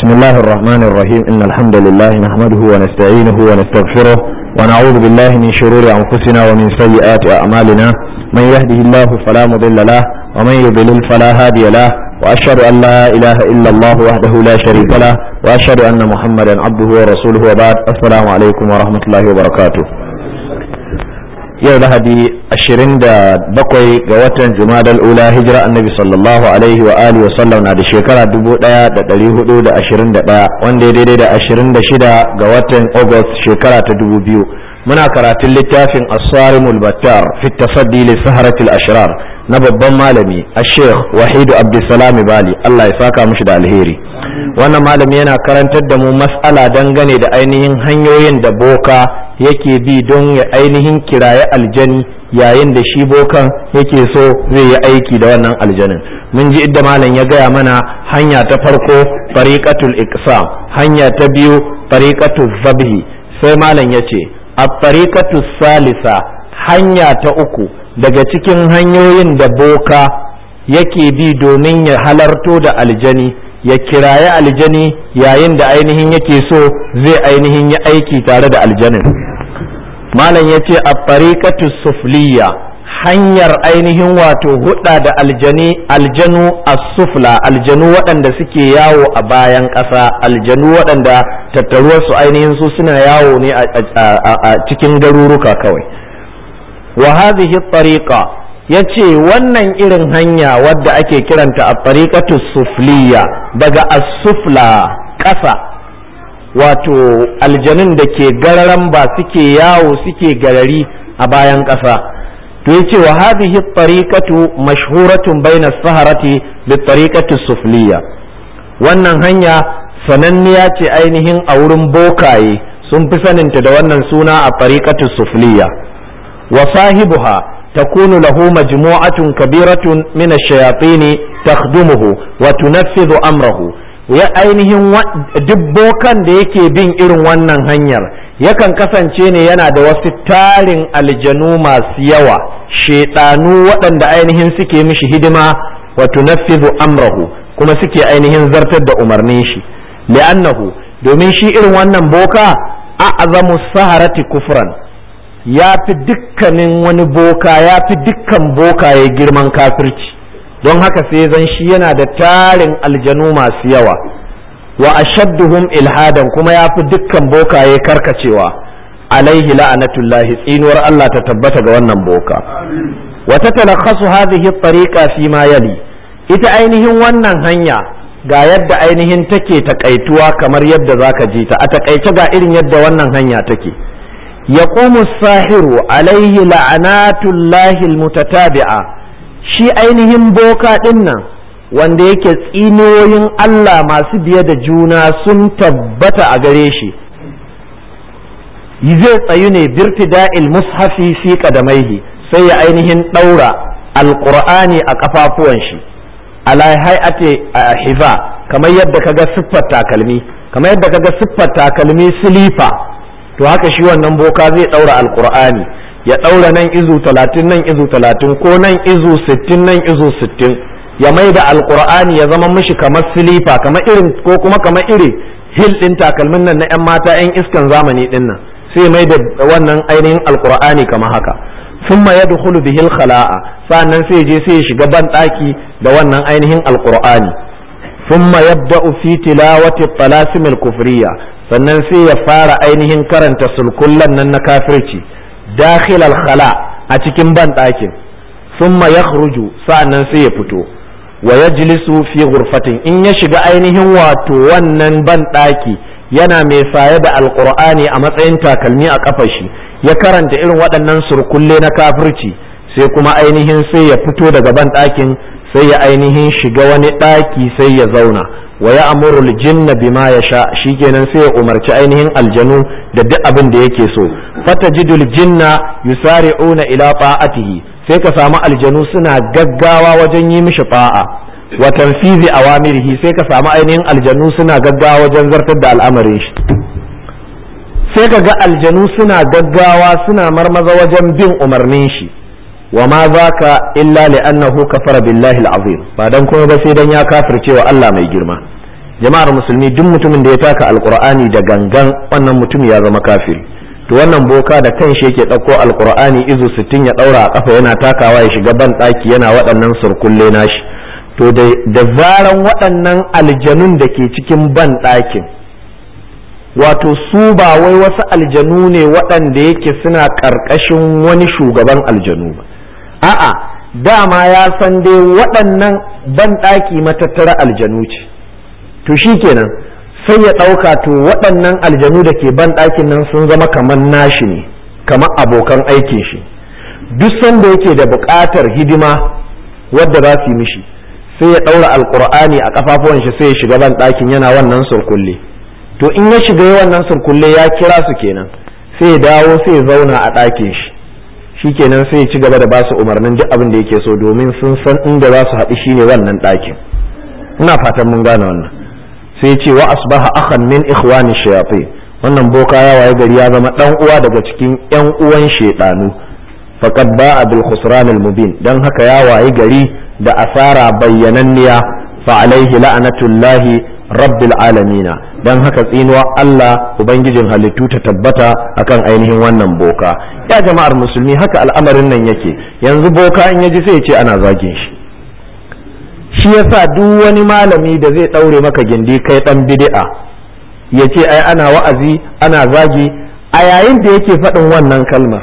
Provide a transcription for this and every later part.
بسم الله الرحمن الرحيم إن الحمد لله نحمده ونستعينه ونستغفره ونعوذ بالله من شرور أنفسنا ومن سيئات أعمالنا من يهده الله فلا مضل له ومن يضلل فلا هادي له وأشهد أن لا إله إلا الله وحده لا شريك له وأشهد أن محمدا عبده ورسوله وبعد السلام عليكم ورحمة الله وبركاته yau lahadi ashirin da bakwai ga watan jumadal ula hijira annabi sallallahu alaihi wa alihi wa sallam na da shekara dubu daya da dari hudu da ashirin da daya wanda ya daidai da ashirin da shida ga watan august shekara ta dubu biyu muna karatun littafin asarimul battar fi tafaddi li saharatil ashrar na babban malami ashekh wahidu abdulsalam bali allah ya saka mushi da alheri wannan malami yana karantar da mu mas'ala dangane da ainihin hanyoyin da boka yake bi don ya ainihin kiraye aljani yayin da shi bokan yake so zai yi aiki da wannan aljanin mun ji idda malam ya gaya mana hanya ta farko fariqatul iqsam hanya ta biyu fariqatul zabhi sai malam ya ce a fariqatul salisa hanya ta uku daga cikin hanyoyin da boka yake bi domin ya halarto da aljani ya kiraye aljani yayin da ainihin yake so zai ainihin yi aiki tare da aljanin malam ya ce a farikatu sufliya hanyar ainihin wato hudda da aljani aljanu a sufla aljanu waɗanda suke yawo a bayan ƙasa aljanu waɗanda tattaruwarsu ainihin su suna yawo ne a cikin garuruka kawai wa hadhihi tariqa ya ce wannan irin hanya wadda ake kiranta a tariqatu sufliya daga as-sufla ƙasa wato aljanun da ke gararan ba suke yawo suke garari a bayan ƙasa to ya ce wa hadhihi tariqatu mashhuratun baina saharati bi tariqati sufliya wannan hanya sananniya ce ainihin a wurin bokaye sun fi saninta da wannan suna a tariqatu sufliya wa sahibuha تكون له مجموعة كبيرة من الشياطين تخدمه وتنفذ أمره ya ainihin dubbokan da yake bin irin wannan hanyar yakan kasance ne yana da wasu tarin aljanu masu yawa shedanu waɗanda ainihin suke mishi hidima wa tunaffizu amrahu kuma suke ainihin zartar da umarnin shi li'annahu domin shi irin wannan boka a'zamu saharati kufran ya fi dukkanin wani boka ya fi dukkan bokaye girman kafirci don haka sai zan shi yana da tarin aljanu masu yawa wa ashadduhum ilhadan kuma ya fi dukkan bokaye karkacewa alaihi la'anatullahi tsinuwar Allah ta tabbata ga wannan boka wa tatalakhasu hadhihi at-tariqa fi ma yali ita ainihin wannan hanya ga yadda ainihin take takaituwa kamar yadda zaka ji ta a takaice ga irin yadda wannan hanya take yaqumu as-sahiru alaihi la'anatullahi al-mutatabi'a shi ainihin boka ɗin nan wanda yake tsinoyin Allah masu biye da juna sun tabbata a gare shi zai tsayu ne birtida'il mushafi fi qadamaihi sai ya ainihin ɗaura alƙur'ani a ƙafafuwan shi ala hay'ati hiza kamar yadda kaga siffar takalmi kamar yadda kaga siffar takalmi silifa to haka shi wannan boka zai ɗaura alƙur'ani ya ɗaura nan izu talatin nan izu talatin ko nan izu sittin nan izu sittin ya mai da alkur'ani ya zama mishi kamar silifa kamar irin ko kuma kamar iri hil ɗin takalmin nan na 'yan mata 'yan iskan zamani ɗin nan sai mai da wannan ainihin alkur'ani kamar haka summa yadkhulu bihil khala'a sa'annan sai je sai ya shiga ban ɗaki da wannan ainihin alkur'ani summa yabda'u fi tilawati talasim al-kufriya sannan sai ya fara ainihin karanta sulkullan nan na kafirci dakhil al-khala a cikin ban ɗakin thumma yakhruju sa'annan sai ya fito wa yajlisu fi ghurfatin in ya shiga ainihin wato wannan ban ɗaki yana mai saye da alqur'ani a matsayin takalmi a kafar shi ya karanta irin waɗannan surkulle na kafirci sai kuma ainihin sai ya fito daga ban ɗakin sai ya ainihin shiga wani ɗaki sai ya zauna wa ya amuru jinna bima ya sha shikenan sai ya umarci ainihin aljanu da duk abin da yake so fatajidul jinna yusari'una ila ta'atihi sai ka samu aljanu suna gaggawa wajen yi mishi fa'a wa tanfizi awamirihi sai ka samu ainihin aljanu suna gaggawa wajen zartar da al'amarin shi sai ka ga aljanu suna gaggawa suna marmaza wajen bin umarnin shi wa ma zaka illa li'annahu kafara billahi al'azim ba dan kuma ba sai dan ya kafirce wa Allah mai girma jama'ar musulmi duk mutumin da ya taka alqur'ani da gangan wannan mutum ya zama kafiri to wannan boka da kanshi yake ɗauko alqur'ani izu sittin ya ɗaura a kafa yana takawa ya shiga ban ɗaki yana waɗannan surkulle nashi to da zaran waɗannan aljanun da ke cikin ban ɗakin wato su ba wai wasu aljanu ne waɗanda yake suna ƙarƙashin wani shugaban aljanu ba a'a dama ya san dai waɗannan banɗaki matattara aljanu ce to shi kenan sai ya ɗauka to waɗannan aljanu da ke banɗakin nan sun zama kamar nashi ne kamar abokan aikin shi duk sanda yake da buƙatar hidima wadda za su yi mishi sai ya ɗaura alƙur'ani a ƙafafuwan shi sai ya shiga banɗakin yana wannan surkulle to in ya shiga wannan surkulle ya kira su kenan sai ya dawo sai ya zauna a ɗakin shi shikenan sai ya ci gaba da basu umarnin duk abin da yake so domin sun san inda za su haɗu shine wannan ɗakin ina fatan mun gane wannan sai ya ce wa asbaha akhan min ikhwani shayatin wannan boka ya waye gari ya zama dan uwa daga cikin yan uwan shedanu faqad ba'a bil khusran al mubin dan haka ya waye gari da asara bayyananniya fa alaihi la'natullahi rabbil alamina dan haka tsinuwa Allah ubangijin halittu ta tabbata akan ainihin wannan boka ya jama'ar musulmi haka al'amarin nan yake yanzu boka in yaji sai ya ce ana zagin shi shi yasa duk wani malami da zai daure maka gindi kai dan bid'a ya ce ai ana wa'azi ana zagi a yayin da yake faɗin wannan kalmar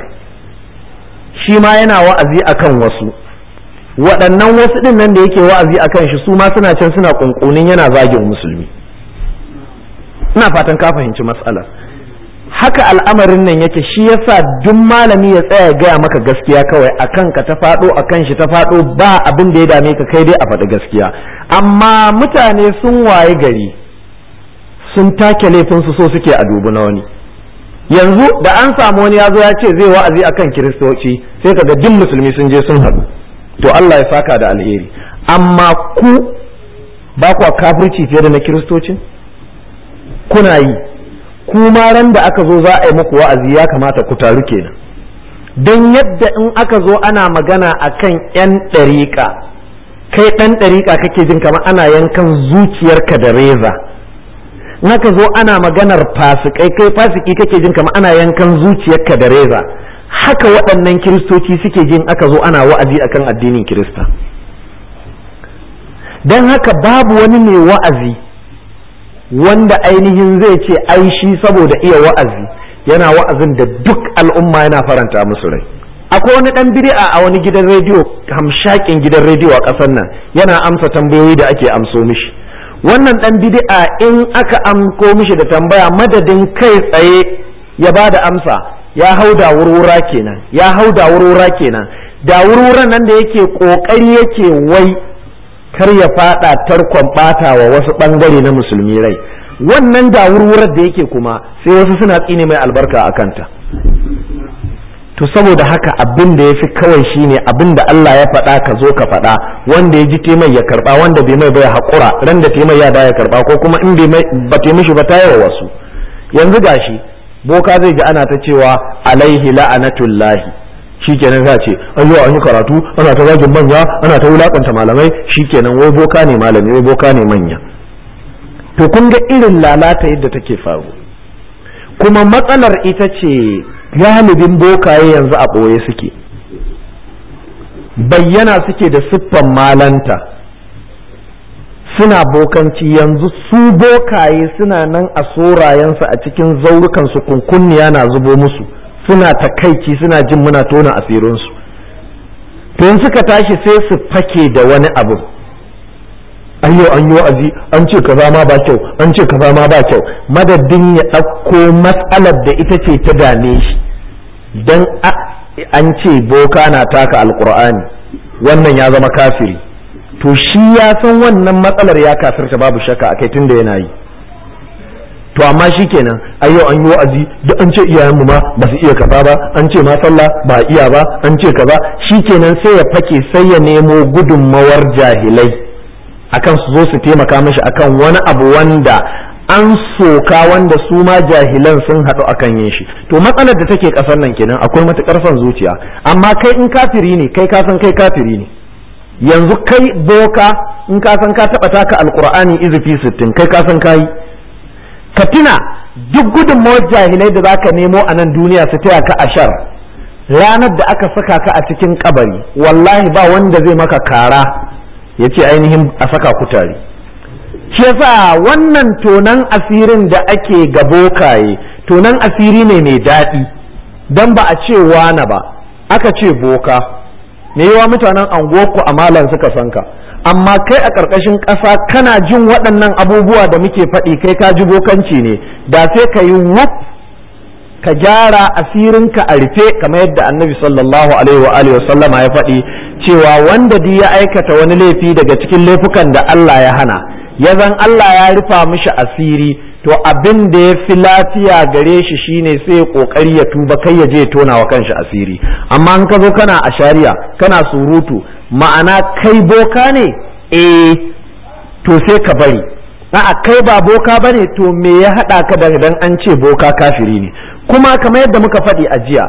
shi ma yana wa'azi akan wasu waɗannan wasu ɗin nan da yake wa'azi a kan shi su ma suna can suna ƙunƙunin yana zagin musulmi ina fatan ka fahimci matsalar haka al'amarin nan yake shi yasa duk malami ya tsaya gaya maka gaskiya kawai a kanka ta faɗo a kan shi ta faɗo ba abin da ya dame ka kai dai a faɗi gaskiya amma mutane sun waye gari sun take laifinsu so suke a dubu na wani yanzu da an samu wani ya zo ya ce zai wa'azi akan kiristoci sai kaga duk musulmi sun je sun haɗu to Allah ya saka da alheri amma ku ba kwa kafirci fiye da na kiristocin kuna yi kuma ran da aka zo za a yi muku wa'azi ya kamata ku taru kenan don yadda in aka zo ana magana akan 'yan ɗariƙa kai ɗan ɗariƙa kake jin kamar ana yankan zuciyarka da reza in aka zo ana maganar fasikai kai fasiki kake jin kamar ana yankan zuciyarka da reza haka waɗannan kiristoci suke jin aka zo ana wa'azi akan addinin kirista don haka babu wani mai wa'azi wanda ainihin zai ce ai shi saboda iya wa'azi yana wa'azin da duk al'umma yana faranta musu rai akwai wani ɗan bid'a a wani gidan rediyo hamshakin gidan rediyo a ƙasar nan yana amsa tambayoyi da ake amso mishi wannan ɗan bid'a in aka amko mishi da tambaya madadin kai tsaye ya ba da amsa ya hau da wurwura kenan ya hau da wurwura kenan da wurwuran nan da yake kokari yake wai kar ya fada tarkon bata wa wasu bangare na musulmi rai wannan da wurwurar da yake kuma sai wasu suna tsine mai albarka a kanta to saboda haka abin da ya fi kawai shine abin da Allah ya faɗa ka zo ka faɗa wanda ya ji taimai ya karɓa wanda bai mai bai haƙura ran da taimai ya da ya karɓa ko kuma in bai ba taimishi ba ta yawa wasu yanzu gashi boka zai ji ana ta cewa alaihi la'anatullahi shikenan za ce ayyo an yi karatu ana ta zagin manya ana ta wulakanta malamai shikenan wai boka ne malami wai boka ne manya to kun ga irin lalata yadda take faru kuma matsalar ita ce galibin bokaye yanzu a ɓoye suke bayyana suke da siffan malanta suna bokanci yanzu su bokaye suna nan a sorayensu a cikin zaurukansu kunkunniya na zubo musu suna takaici suna jin muna tona asirinsu to in suka tashi sai su fake da wani abu ayyo an yi wa'azi an ce kaza ma ba kyau an ce kaza ma ba kyau madadin ya ɗauko matsalar da ita ce ta dame shi dan an ce boka na taka alkur'ani wannan ya zama kafiri to shi ya san wannan matsalar ya kafirta babu shakka akai tun da yana yi to amma shi kenan ayyo an yi wa'azi duk an ce iyayenmu ma ba su iya kaza ba an ce ma sallah ba iya ba an ce kaza shi kenan sai ya fake sai ya nemo gudunmawar jahilai akan su zo su taimaka mashi akan wani abu wanda an soka wanda su ma jahilan sun haɗu akan yin shi to matsalar da take ƙasar nan kenan akwai matuƙar son zuciya amma kai in kafiri ne kai ka san kai kafiri ne yanzu kai boka in ka san ka taba taka alqur'ani izifi sittin kai ka san kai ka tuna duk gudunmawar jahilai da zaka nemo a nan duniya su taya ka ashar ranar da aka saka ka a cikin kabari wallahi ba wanda zai maka kara ya ce ainihin a saka ku tare shi yasa wannan tonan asirin da ake ga bokaye tonan asiri ne mai daɗi don ba a ce wane ba aka ce boka me yawa mutanen anguwarku a malam suka san ka amma kai a ƙarƙashin ƙasa kana jin waɗannan abubuwa da muke faɗi kai ka ji bokanci ne da sai ka yi wuf ka gyara asirinka a rufe kamar yadda annabi sallallahu alaihi wa alihi wasallama ya faɗi cewa wanda duk ya aikata wani laifi daga cikin laifukan da Allah ya hana ya zan Allah ya rufa mishi asiri to abin da ya fi lafiya gare shi shine sai ya kokari ya tuba kai ya je ya tona wa kanshi asiri amma in ka zo kana a shari'a kana surutu ma'ana kai boka ne eh to sai ka bari a'a kai ba boka bane to me ya hada ka da dan an ce boka kafiri ne kuma kamar yadda muka faɗi a jiya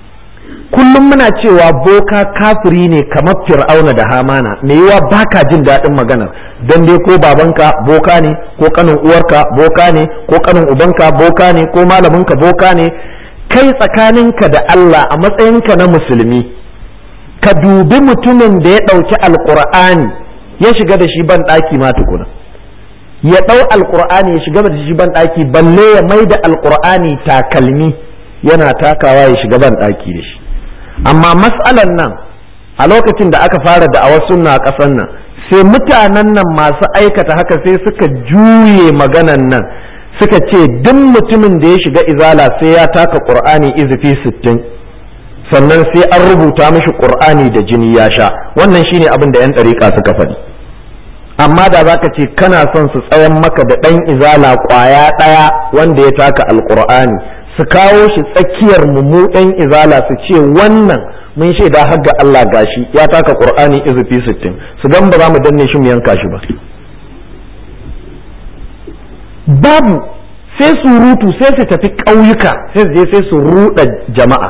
kullum muna cewa boka kafiri ne kamar fir'auna da hamana me yiwa baka jin daɗin maganar don dai ko babanka boka ne ko kanin uwarka boka ne ko kanin ubanka boka ne ko malaminka boka ne kai tsakaninka da Allah a matsayinka na musulmi ka dubi mutumin da ya ɗauki alƙur'ani ya shiga da shi ban ɗaki ma tukuna ya ɗau alƙur'ani ya shiga da shi ban ɗaki balle ya mai da alƙur'ani takalmi yana takawa ya shiga ban ɗaki da shi amma mas'alan nan a lokacin da aka fara da a sunna a ƙasar nan sai mutanen nan masu aikata haka sai suka juye maganan nan suka ce duk mutumin da ya shiga izala sai ya taka ƙur'ani izifi sittin sannan sai an rubuta mishi ƙur'ani da jini ya sha wannan shine abin da 'yan ɗariƙa suka faɗi amma da za ka ce kana son su tsayan maka da ɗan izala ƙwaya ɗaya wanda ya taka alƙur'ani su kawo shi tsakiyar mu ɗan izala su ce wannan mun shaida har ga Allah gashi ya taka ƙur'ani izufi sittin su gan ba za mu danne shi mu yanka shi ba babu sai surutu sai su tafi ƙauyuka sai su je sai su ruɗa jama'a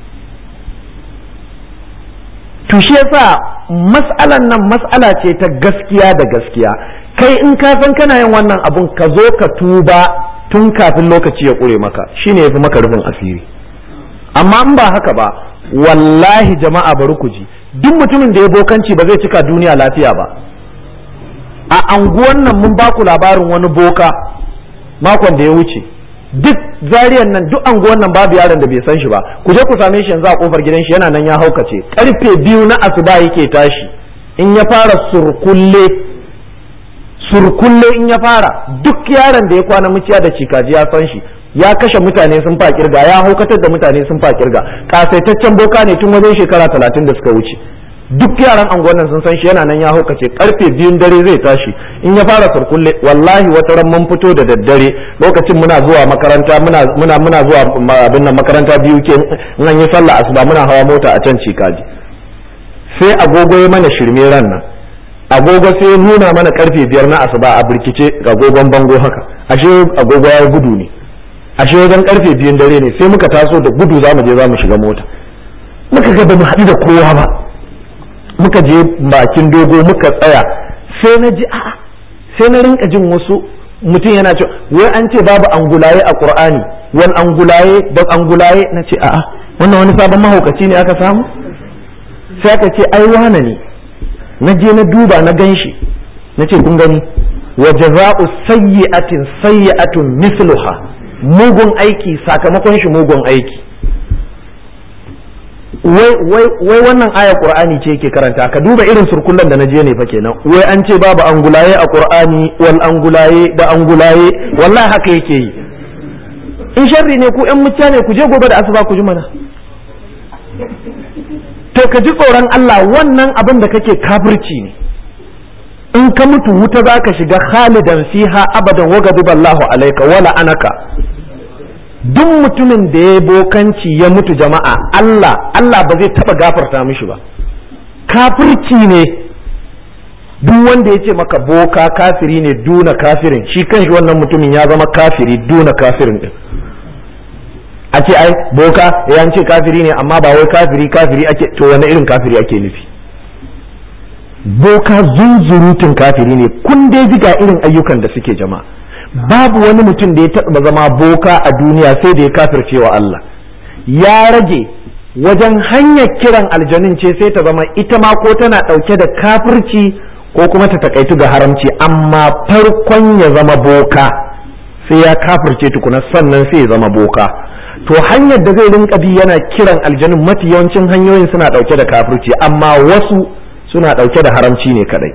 to shi yasa mas'alan nan mas'ala ce ta gaskiya da gaskiya kai in ka san kana yin wannan abun ka zo ka tuba tun kafin lokaci ya ƙure maka shine yafi maka rufin asiri amma in ba haka ba wallahi jama'a bari ku ji duk mutumin da ya bokanci ba zai cika duniya lafiya ba a anguwan nan mun baku labarin wani boka makon da ya wuce duk zariyan nan duk anguwan nan babu yaron da bai san shi ba ku je ku same shi yanzu a kofar gidan shi yana nan ya haukace karfe biyu na asuba yake tashi in ya fara surkulle surkulle in ya fara duk yaron da ya kwana muciya da cikaji ya san shi ya kashe mutane sun fa kirga ya haukatar da mutane sun fa kirga kasaitaccen boka ne tun wajen shekara talatin da suka wuce duk yaran angonan sun san shi yana nan ya haukace karfe biyun dare zai tashi in ya fara surkulle wallahi wata ran mun fito da daddare lokacin muna zuwa makaranta muna muna muna zuwa abin nan makaranta biyu ke in an yi sallah asuba muna hawa mota a can cikaji sai agogo ya mana shirme ran nan agogo sai ya nuna mana karfe biyar na asuba a birkice ga agogon bango haka ashe agogo ya gudu ne ashe wajen karfe biyun dare ne sai muka taso da gudu za mu je za mu shiga mota muka ga ba mu haɗu da kowa ba muka je bakin dogo muka tsaya sai na ji a'a sai na rinka jin wasu mutum yana ce wai an ce babu angulaye a qur'ani wani angulaye da angulaye na ce a'a wannan wani sabon mahaukaci ne aka samu sai aka ce ai wane ne na je na duba na gan shi na ce kun gani wa jaza'u sayyi'atin sayyi'atun misluha mugun aiki sakamakon shi mugun aiki wai wannan aya qur'ani ce yake karanta ka duba irin surkullan da na je ne fa kenan wai an ce babu angulaye a qur'ani wal angulaye da angulaye wallahi haka yake yi in sharri ne ku yan mutane ne ku je gobe da asuba ku ji mana to ka ji tsoron Allah wannan abin da kake kafirci ne in ka mutu wuta za ka shiga khalidan fiha abadan wa gadiballahu alaika wala anaka duk mutumin da ya bokanci ya mutu jama'a Allah Allah ba zai taba gafarta mishi ba kafirci ne duk wanda ya ce maka boka kafiri ne duna kafirin shi kanshi wannan mutumin ya zama kafiri duna kafirin din a ce ai boka ya ce kafiri ne amma ba wai kafiri kafiri ake to wani irin kafiri ake nufi boka zunzurutun kafiri ne kun dai ji ga irin ayyukan da suke jama'a babu wani mutum da ya taɓa zama boka a duniya sai da ya kafirce wa Allah ya rage wajen hanyar kiran aljanin ce sai ta zama ita ma ko tana ɗauke da kafirci ko kuma ta takaitu ga haramci amma farkon ya zama boka sai ya kafirce tukuna sannan sai ya zama boka to hanyar da zai rinka bi yana kiran aljanin mafi yawancin hanyoyin suna ɗauke da kafirci amma wasu suna ɗauke da haramci ne kadai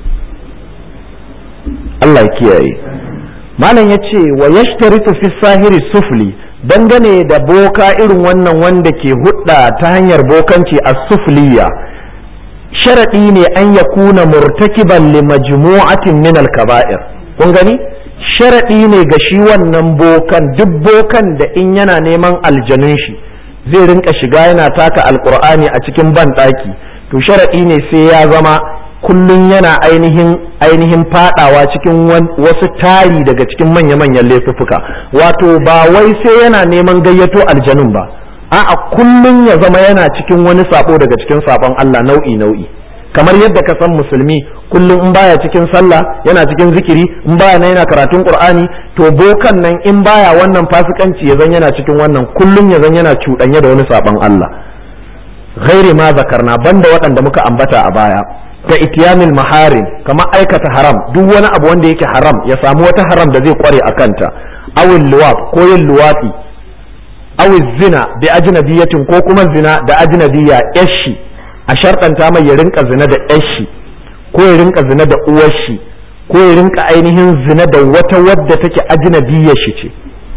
Allah ya kiyaye malam ya ce wa yashtaritu fi sahiri sufli dangane da boka irin wannan wanda ke hudda ta hanyar bokanci a sufliya sharaɗi ne an ya kuna murtakiban li majmu'atin min al-kaba'ir kun gani sharaɗi ne ga shi wannan bokan duk bokan da in yana neman aljanun shi zai rinka shiga yana taka alkur'ani a cikin banɗaki to sharaɗi ne sai ya zama kullum yana ainihin ainihin fadawa cikin wasu tari daga cikin manya-manyan laifuffuka wato ba wai sai yana neman gayyato aljanun ba a'a kullum ya zama yana cikin wani sabo daga cikin sabon Allah nau'i nau'i kamar yadda ka san musulmi kullum in baya cikin sallah yana cikin zikiri in baya nan yana karatun qur'ani to bokan nan in baya wannan fasikanci ya zan yana cikin wannan kullum ya zan yana cuɗanye da wani sabon Allah ghairi ma zakarna banda waɗanda muka ambata a baya ka itiyamil maharim kama aikata haram duk wani abu wanda yake haram ya samu wata haram da zai kware a kanta awil luwat ko yin luwati awil zina bi ajnabiyatin ko kuma zina da ajnabiya yashi a sharɗanta mai ya rinka zina da yashi ko ya rinka zina da uwashi ko ya rinka ainihin zina da wata wadda take ajnabiyar shi ce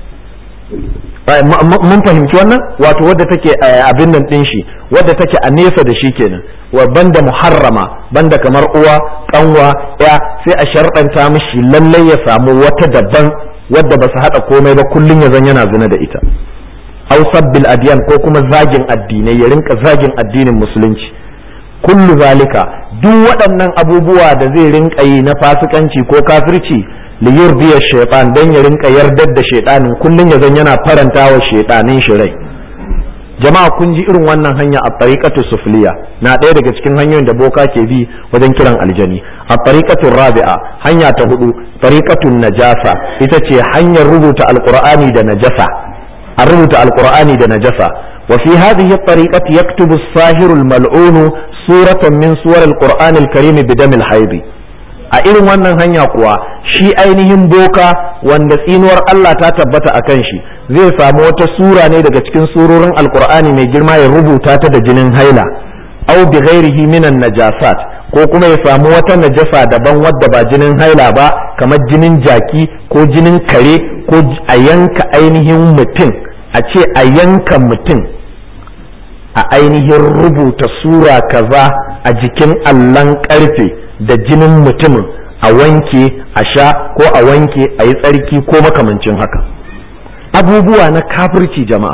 mun fahimci wannan wato wadda take abin nan din shi wadda take a nesa da shi kenan wa banda muharrama banda kamar uwa kanwa ya sai a sharɗanta mishi lallai ya samu wata daban wadda ba su haɗa komai ba kullum ya zan yana zina da ita aw sabbil adiyan ko kuma zagin addinai ya rinka zagin addinin musulunci kullu zalika duk waɗannan abubuwa da zai rinka yi na fasikanci ko kafirci li yurdiya shaytan dan ya rinka yardar da shaytanin kullum ya zan yana faranta wa shaytanin shi rai jama'a kun ji irin wannan hanya a tariqatu sufliya na ɗaya daga cikin hanyoyin da boka ke bi wajen kiran aljani a tariqatu rabi'a hanya ta hudu tariqatun najasa ita ce hanyar rubuta alqur'ani da najasa a rubuta alqur'ani da najasa wa fi hadhihi at-tariqati yaktubu as-sahiru al-mal'un suratan min suwar al-qur'an al-karim bi dam al-hayd a irin wannan hanya kuwa shi ainihin boka wanda tsinuwar Allah ta tabbata a kan shi zai samu wata sura ne daga cikin surorin alkur'ani mai girma ya rubuta ta da jinin haila au bi ghairihi minan najasat ko kuma ya samu wata najasa daban wadda ba jinin haila ba kamar jinin jaki ko jinin kare ko a yanka ainihin mutum a ce a yanka mutum a ainihin rubuta sura kaza a jikin allon karfe da jinin mutumin a wanke a sha ko a wanke a yi tsarki ko makamancin haka abubuwa na kafirci jama'a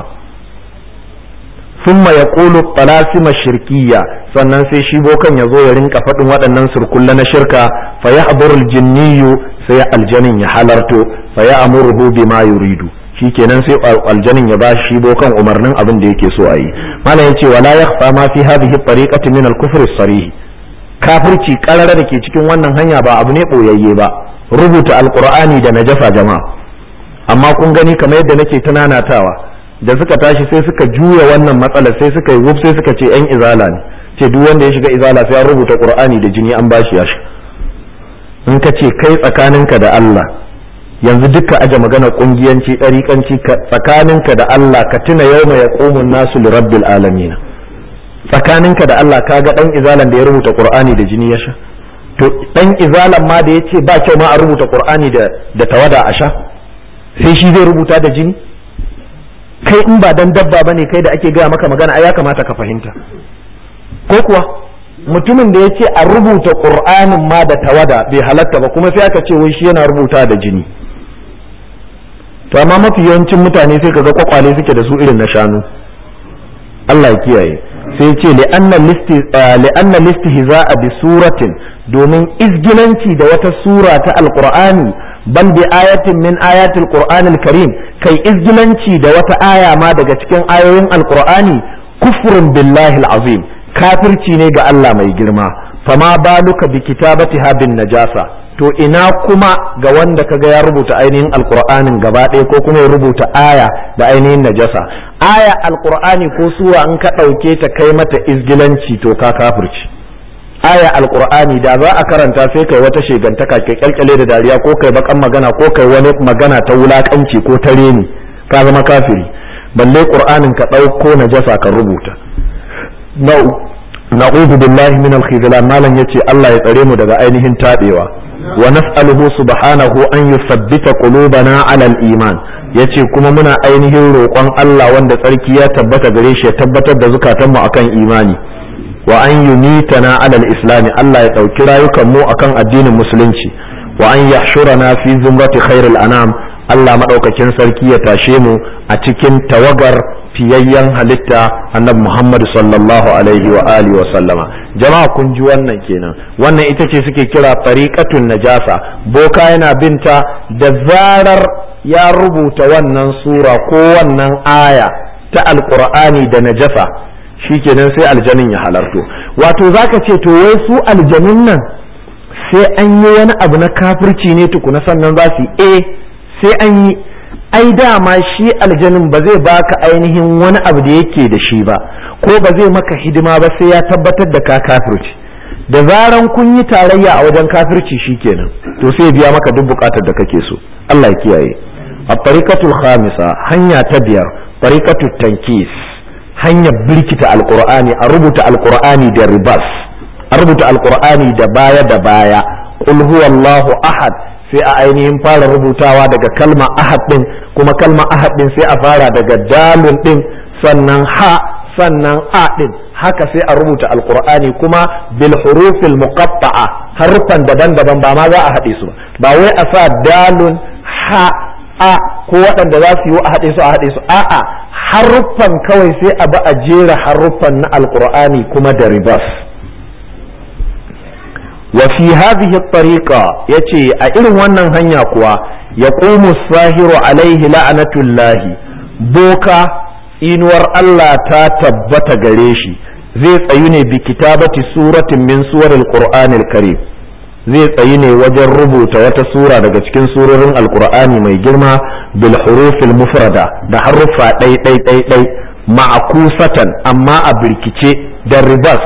summa ya ƙulu talasima shirkiya sannan sai shi bokan ya zo ya rinka faɗin waɗannan surkulla na shirka fa ya jinniyu sai aljanin ya halarto fa ya amurhu bima yuridu shi kenan sai aljanin ya ba shi bokan umarnin abin da yake so a yi malam yace wala yakhfa ma fi hadhihi tariqati min al-kufr as-sarih kafirci karara da ke cikin wannan hanya ba abu ne boyayye ba rubuta alqur'ani da najasa jama'a amma kun gani kamar yadda nake tunanatawa da suka tashi sai suka juya wannan matsalar sai suka yi wuf sai suka ce yan izala ne ce duk wanda ya shiga izala sai an rubuta qur'ani da jini an bashi yashi in ka ce kai tsakaninka da Allah yanzu duka aje magana kungiyanci ɗariƙanci tsakaninka da Allah ka tuna yau mai yaqumun nasu li rabbil alamin tsakaninka da Allah kaga dan izalan da ya rubuta qur'ani da jini ya sha to dan izalan ma da yace ba kyau ma a rubuta qur'ani da da tawada a sha sai shi zai rubuta da jini kai in ba dan dabba bane kai da ake gaya maka magana ai ya kamata ka fahimta ko kuwa mutumin da yace a rubuta qur'anin ma da tawada bai halatta ba kuma sai aka ce wai shi yana rubuta da jini to amma mafi yawancin mutane sai kaga kwakwale suke da su irin na shanu Allah ya kiyaye sai ce li'anna listihza'a bi suratin domin izgilanci da wata sura ta alqur'ani bal bi ayatin min ayatil qur'anil karim kai izgilanci da wata aya ma daga cikin ayoyin alqur'ani kufrun billahi alazim kafirci ne ga Allah mai girma fama baluka bi kitabatiha bin najasa to ina kuma ga wanda kaga ya rubuta ainihin alqur'anin gaba ɗaya ko kuma ya rubuta aya da ainihin najasa aya alqur'ani ko sura in ka ɗauke ta kai mata izgilanci to ka kafirci aya alqur'ani da za a karanta sai kai wata shegantaka ke kyalkyale da dariya ko kai bakan magana ko kai wani magana ta wulakanci ko ta reni ka zama kafiri balle qur'anin ka ɗauko najasa ka rubuta na'udhu billahi min al-khizlan malan yace Allah ya tsare mu daga ainihin tabewa wa nas'aluhu subhanahu an yuthabbita qulubana 'ala al-iman yace kuma muna ainihin roƙon Allah wanda tsarki ya tabbata gare shi ya tabbatar da zukatanmu akan imani wa an yumitana 'ala al-islam Allah ya ɗauki rayukan mu akan addinin musulunci wa an yahshurana fi zumrati khairil anam Allah madaukakin sarki ya tashe mu a cikin tawagar fiyayyen halitta annabi Muhammad sallallahu alaihi wa alihi wa sallama jama'a kun ji wannan kenan wannan ita ce suke kira tariqatun najasa boka yana binta da zarar ya rubuta wannan sura ko wannan aya ta alqur'ani da najasa shikenan sai aljanin ya halarto wato zaka ce to wai su aljanun nan sai an yi wani abu na kafirci ne tukuna sannan za su eh sai an yi ai dama shi aljanin ba zai baka ainihin wani abu da yake da shi ba ko ba zai maka hidima ba sai ya tabbatar da ka kafirci da zaran kun yi tarayya a wajen kafirci shikenan to sai biya maka duk bukatar da kake so Allah ya kiyaye a tariqatul khamisa hanya ta biyar tariqatul tankis hanyar birkita alqur'ani a rubuta alqur'ani da ribas a rubuta alqur'ani da baya da baya qul huwallahu ahad sai a ainihin fara rubutawa daga kalma ahad din kuma kalma ahad din sai a fara daga dalun din sannan ha sannan a din haka sai a rubuta alqur'ani kuma bil hurufil muqatta'a harufan daban-daban ba ma za a haɗe su ba wai a sa dalun ha a ko waɗanda za su yi a haɗe su a haɗe su a'a haruffan kawai sai a ba a jera haruffan na alqur'ani kuma da ribas وفي هذه الطريقة يتي أئر ونن هنيا كوا يقوم الساهر عليه لعنة الله بوكا إنور الله تتبت غريشي zai tsayu ne bi kitabati suratin min suwaril qur'anil karim zai tsayu ne wajen rubuta wata sura daga cikin surorin alqur'ani mai girma bil hurufil mufrada da haruffa ɗai ɗai ɗai ɗai ma'akusatan amma a birkice da ribas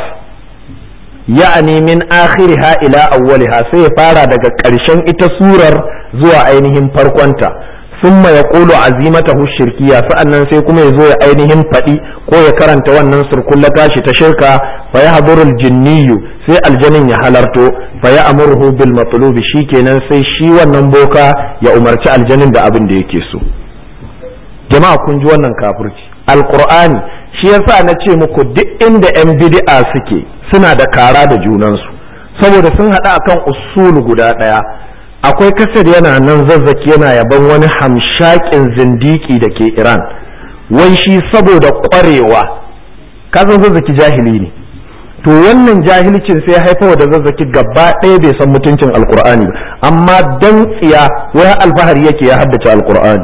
ya'ani min akhiriha ila awwaliha sai ya fara daga ƙarshen ita surar zuwa ainihin farkonta summa ya ƙulu azimatahu shirkiya sa'annan sai kuma ya zo ya ainihin faɗi ko ya karanta wannan surkulla tashi ta shirka fa ya hadurul jinniyu sai aljanin ya halarto fa ya amurhu bil matlubi shikenan sai shi wannan boka ya umarci aljanin da abin da yake so jama'a kun ji wannan kafirci alqur'ani shi yasa na ce muku duk inda yan bid'a suke suna da kara da junansu saboda sun haɗa akan usulu guda ɗaya akwai kasar yana nan zazzaki yana yaban wani hamshakin zindiki da ke iran wai shi saboda ƙwarewa kasan zazzaki jahili ne to wannan jahilcin sai haifawa da zazzaki gaba ɗaya bai san mutuncin alkur'ani ba amma dan tsiya wai alfahari yake ya haddace alkur'ani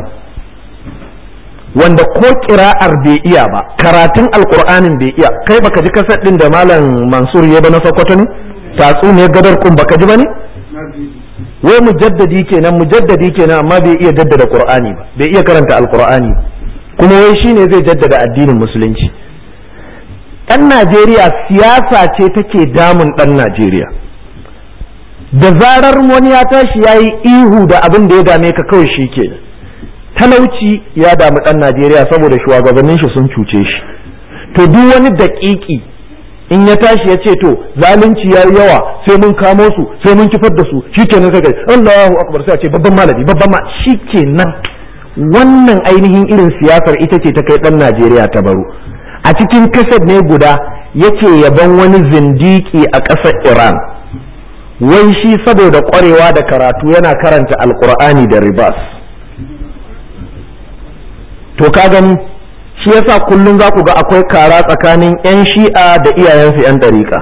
wanda ko kira'ar bai iya ba karatun alkur'anin bai iya kai baka ji kasar din da malam mansur ya ba na sokoto ne tatsu ne gadar kun baka ji ba ne wai mujaddadi kenan mujaddadi kenan amma bai iya jaddada qur'ani ba bai iya karanta alkur'ani kuma wai shine zai jaddada addinin musulunci ɗan najeriya siyasa ce take damun ɗan najeriya da zarar wani ya tashi ya yi ihu da abin da ya dame ka kawai shi kenan talauci ya damu ɗan Najeriya saboda shugabannin shi sun cuce shi to duk wani daƙiƙi in ya tashi ya ce to zalunci ya yawa sai mun kamo su sai mun kifar da su shikenan sai kai Allahu akbar sai a ce babban malami babban ma shikenan wannan ainihin irin siyasar ita ce ta kai ɗan Najeriya ta baro a cikin kasar ne guda yake yaban wani zindiki a ƙasar Iran wai shi saboda ƙwarewa da karatu yana karanta alƙur'ani da ribas to ka gani shi yasa kullum za ku ga akwai kara tsakanin 'yan shi'a da iyayensu 'yan ɗariƙa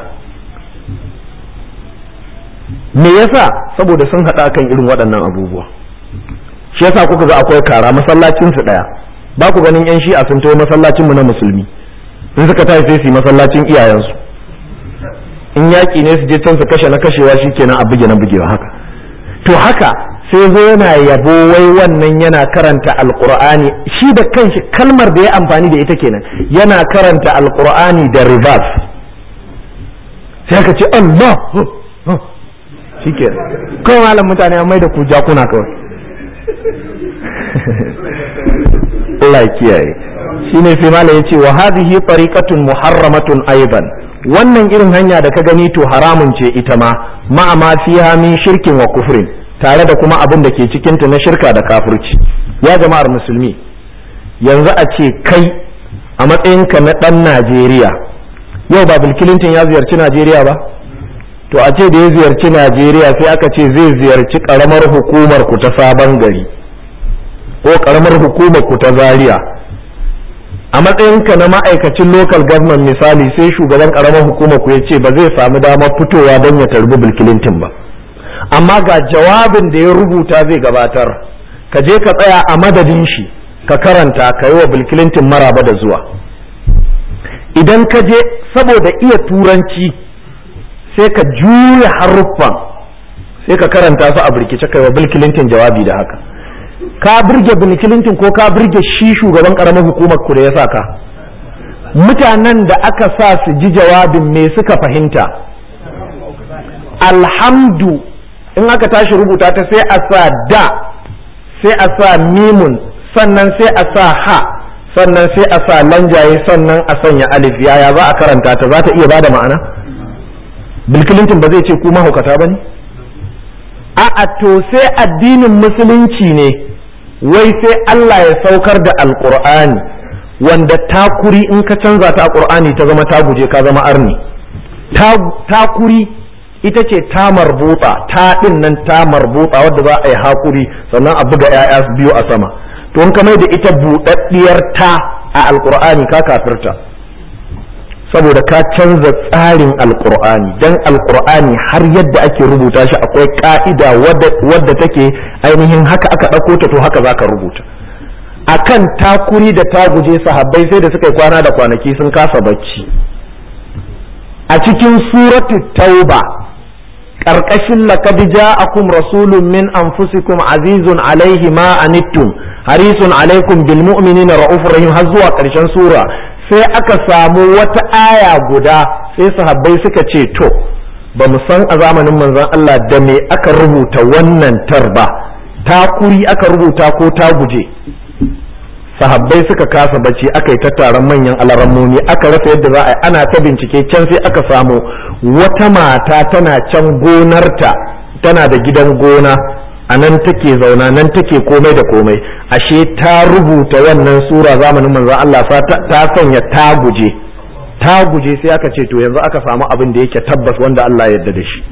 me yasa saboda sun haɗa kan irin waɗannan abubuwa shi yasa kuka ga akwai kara masallacinsu ɗaya ba ku ganin 'yan shi'a sun taho masallacinmu na musulmi in suka tashi sai su yi masallacin iyayensu in yaƙi ne su je can su kashe na kashewa shikenan a buge na bugewa haka to haka sai zo yana yabo wai wannan yana karanta alqur'ani shi da kanshi kalmar da ya amfani da ita kenan yana karanta alqur'ani da reverse sai aka ce Allah shikenan kawai malam mutane an mai da ku jakuna kawai Allah ya kiyaye shine sai malam yace wa hadhihi tariqatun muharramatun aidan wannan irin hanya da ka gani to haramun ce ita ma ma'a ma fiha min shirkin wa kufrin tare da kuma abin da ke cikin ta na shirka da kafirci ya jama'ar musulmi yanzu a ce kai a matsayinka na dan Najeriya yau ba Bill Clinton ya ziyarci Najeriya ba to a ce da ya ziyarci Najeriya sai aka ce zai ziyarci karamar hukumar ku ta sabon gari ko karamar hukumar ku ta Zaria a matsayinka na ma'aikacin local government misali sai shugaban karamar hukumar ku ya ce ba zai samu damar fitowa don ya tarbi Bill Clinton ba amma ga jawabin da ya rubuta zai gabatar ka je ka tsaya a madadin shi ka karanta ka yi wa Bill Clinton maraba da zuwa idan ka je saboda iya turanci sai ka juya haruffan sai ka karanta su a birkice kai wa Bill Clinton jawabi da haka ka birge Bill Clinton ko ka birge shi shugaban karamar hukumar ku da ya sa ka mutanen da aka sa su ji jawabin me suka fahimta alhamdu in aka tashi rubuta ta sai a sa da sai a sa mimun sannan sai a sa ha sannan sai a sa lanjaye sannan a sanya alif yaya za a karanta ta za ta iya bada ma'ana Bill Clinton ba zai ce ku mahaukata ba ne a'a to sai addinin musulunci ne wai sai Allah ya saukar da alkur'ani wanda takuri in ka canza ta a qur'ani ta zama ta guje ka zama arni takuri ita ce ta marbuta ta din nan ta marbuta wadda za a yi hakuri sannan a buga 'ya'ya biyu a sama to in ka mai da ita buɗaɗɗiyar ta a alkur'ani ka kafirta saboda ka canza tsarin alkur'ani dan alkur'ani har yadda ake rubuta shi akwai ka'ida wadda take ainihin haka aka ɗauko ta to haka za ka rubuta akan takuri da taguje sahabbai sai da suka yi kwana da kwanaki sun kasa bacci a cikin suratu tauba ƙarƙashin laqad ja'akum rasulun min anfusikum azizun alaihi ma anittum harisun alaikum bil mu'minina ra'ufur rahim har zuwa ƙarshen sura sai aka samu wata aya guda sai sahabbai suka ce to ba mu san a zamanin manzon Allah da me aka rubuta wannan tarba takuri aka rubuta ko ta guje sahabbai suka kasa bacci aka yi tattaran manyan alarammomi aka rasa yadda za a yi ana ta bincike can sai aka samu wata mata tana can gonarta tana da gidan gona a nan take zauna nan take komai da komai ashe ta rubuta wannan sura zamanin manzon Allah ta sanya ta guje ta guje sai aka ce to yanzu aka samu abin da yake tabbas wanda Allah ya yarda da shi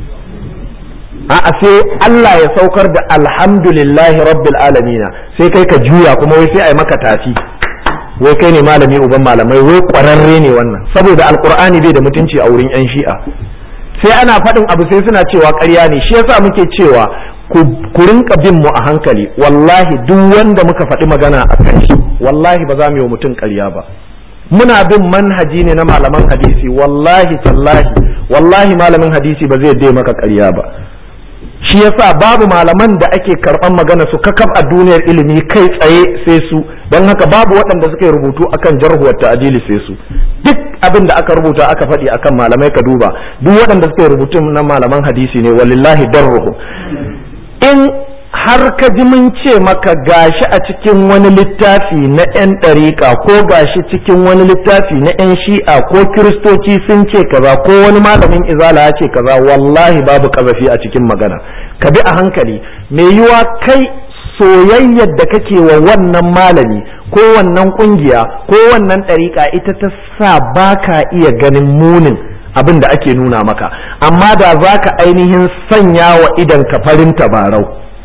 a sai Allah ya saukar da alhamdulillahi rabbil alamina sai kai ka juya kuma wai sai ai maka tafi wai kai ne malami uban malamai wai kwararre ne wannan saboda alqur'ani bai da mutunci a wurin yan shi'a sai ana faɗin abu sai suna cewa ƙarya ne shi yasa muke cewa ku rinka bin mu a hankali wallahi duk wanda muka faɗi magana a kan shi wallahi ba za mu yi wa mutum ƙarya ba muna bin manhaji ne na malaman hadisi wallahi tallahi wallahi malamin hadisi ba zai dai maka ƙarya ba shi yasa babu malaman da ake karɓan magana su kakaf a duniyar ilimi kai tsaye sai su don haka babu waɗanda suka yi rubutu akan jarhuwar ta'adili sai su duk abin da aka rubuta aka faɗi akan malamai ka duba duk waɗanda suka yi rubutu na malaman hadisi ne walillahi darruhu in har ka ji mun ce maka gashi a cikin wani littafi na 'yan ɗariƙa ko gashi cikin wani littafi na 'yan shi'a ko kiristoci sun ce kaza ko wani malamin izala ya ce kaza wallahi babu kazafi a cikin magana ka bi a hankali mai yiwa kai soyayyar da kake wa wannan malami ko wannan kungiya ko wannan ɗariƙa ita ta sa baka iya ganin munin abin da ake nuna maka amma da za ka ainihin sanya wa idan ka farin tabarau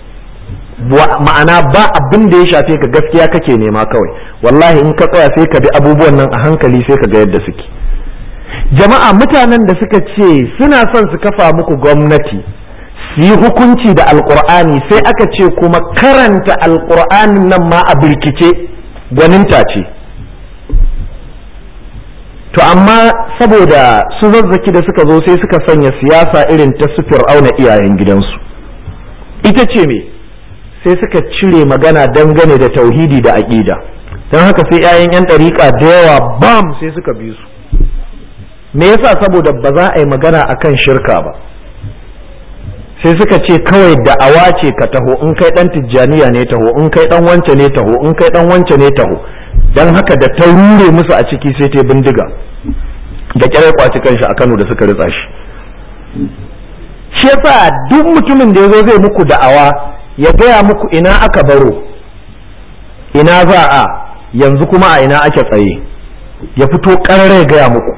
ma'ana ba abin da ya shafe ka gaskiya kake nema kawai wallahi in ka tsaya sai ka bi abubuwan nan a hankali sai ka ga yadda suke jama'a mutanen da suka ce suna son su kafa muku gwamnati su yi hukunci da alkur'ani sai aka ce kuma karanta alkur'anin nan ma a birkice gwaninta ce to amma saboda su zazzaki da suka zo sai suka sanya siyasa irin ta su fir'auna iyayen gidansu ita ce me sai suka cire magana dangane da tauhidi da aƙida don haka sai 'ya'yan 'yan ɗariƙa da yawa bam sai suka bi su me yasa saboda ba za a yi magana akan shirka ba sai suka ce kawai da'awa ce ka taho in kai dan tijjaniya ne taho in kai dan wance ne taho in kai dan wance ne taho dan haka da ta rure musu a ciki sai ta bindiga da kyare kwaci kanshi a Kano da suka ritsa shi shi yasa duk mutumin da yazo zai muku da'awa ya gaya muku ina aka baro ina za a yanzu kuma a ina ake tsaye ya fito ƙarare gaya muku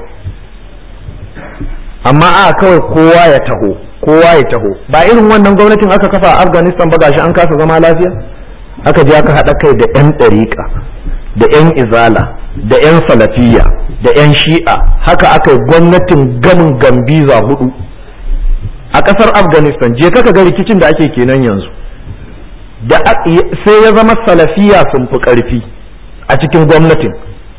amma a kawai kowa ya taho kowa ya taho ba irin wannan gwamnatin aka kafa a afghanistan ba gashi an kasa zama lafiya aka je aka haɗa kai da 'yan ɗariƙa da 'yan izala da 'yan salafiya da 'yan shi'a haka aka yi gwamnatin gamin gambiza hudu a ƙasar afghanistan je kaka ga rikicin da ake kenan yanzu da sai ya zama salafiya sun fi ƙarfi a cikin gwamnatin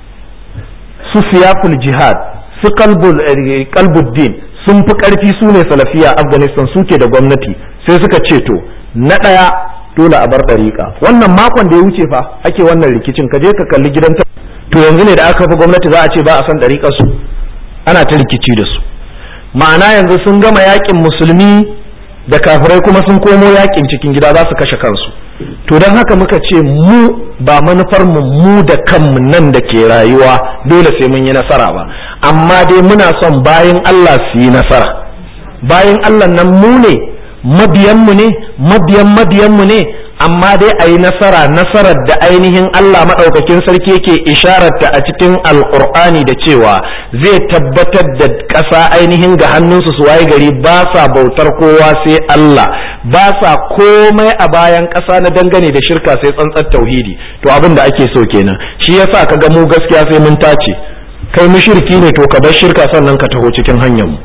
su siyaful jihad su kalbuddin sun fi ƙarfi su ne salafiya afghanistan suke da gwamnati sai suka ce to na ɗaya dole a bar ɗariƙa wannan makon da ya wuce fa ake wannan rikicin ka je ka kalli gidan ta to yanzu ne da aka fi gwamnati za a ce ba a san ɗariƙar su ana ta rikici da su ma'ana yanzu sun gama yakin musulmi da kafirai kuma sun komo yakin cikin gida za su kashe kansu to don haka muka ce mu ba manufar mu mu da kanmu nan da ke rayuwa dole sai mun yi nasara ba amma dai muna son bayan Allah su yi nasara bayan Allah nan mu ne mabiyanmu ne mabiyan mabiyanmu ne amma dai a yi nasara nasarar da ainihin Allah maɗaukakin sarki yake ishararta a cikin alƙur'ani da cewa zai tabbatar da ƙasa ainihin ga hannunsu su waye gari ba sa bautar kowa sai Allah ba sa komai a bayan ƙasa na dangane da shirka sai tsantsar tauhidi to abin da ake so kenan shi yasa ka ga mu gaskiya sai mun tace kai mushriki ne to ka bar shirka sannan ka taho cikin hanyar mu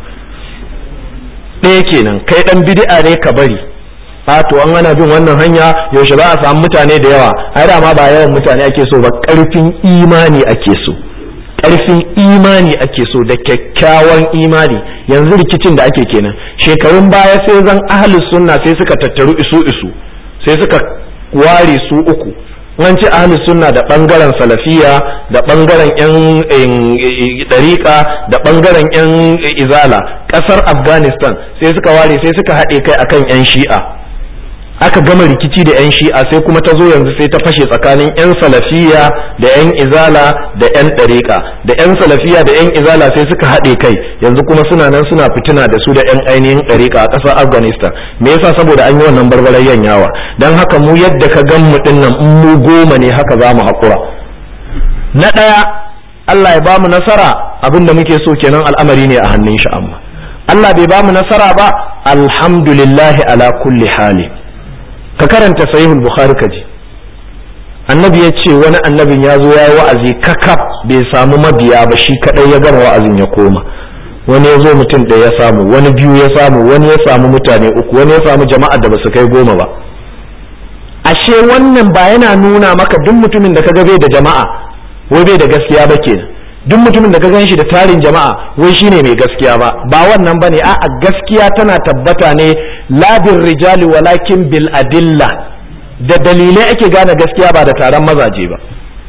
ɗaya kenan kai ɗan bid'a ne ka bari a to an ana bin wannan hanya yaushe za a samu mutane da yawa ai da ma ba yawan mutane ake so ba ƙarfin imani ake so ƙarfin imani ake so da kyakkyawan imani yanzu rikicin da ake kenan shekarun baya sai zan ahlus sunna sai suka tattaru isu isu sai suka ware su uku an ce ahlus sunna da bangaren salafiya da bangaren yan dariƙa da bangaren yan izala ƙasar afghanistan sai suka ware sai suka haɗe kai akan yan shi'a aka gama rikici da 'yan shi'a sai kuma ta zo yanzu sai ta fashe tsakanin 'yan salafiya da 'yan izala da 'yan ɗariƙa da 'yan salafiya da 'yan izala sai suka haɗe kai yanzu kuma suna nan suna fitina da su da 'yan ainihin ɗariƙa a ƙasar afghanistan me yasa saboda an yi wannan barbarayyan yawa don haka mu yadda ka gan mu ɗin nan in mu goma ne haka za mu haƙura na ɗaya allah ya ba mu nasara abin da muke so kenan al'amari ne a hannun shi amma allah bai ba mu nasara ba alhamdulillahi ala kulli hali ka karanta sahihul bukhari kaji annabi ya ce wani annabin ya zo ya yi wa'azi kakaf bai samu mabiya ba shi kadai ya gama wa'azin ya koma wani ya zo mutum ɗaya ya samu wani biyu ya samu wani ya samu mutane uku wani ya samu jama'a da basu kai goma ba ashe wannan ba yana nuna maka duk mutumin da kaga bai da jama'a wai bai da gaskiya ba kenan duk mutumin da ka gan shi da tarin jama'a wai shine mai gaskiya ba ba wannan bane a'a gaskiya tana tabbata ne la bil rijali walakin bil adilla da dalilai ake gane gaskiya ba da taron mazaje ba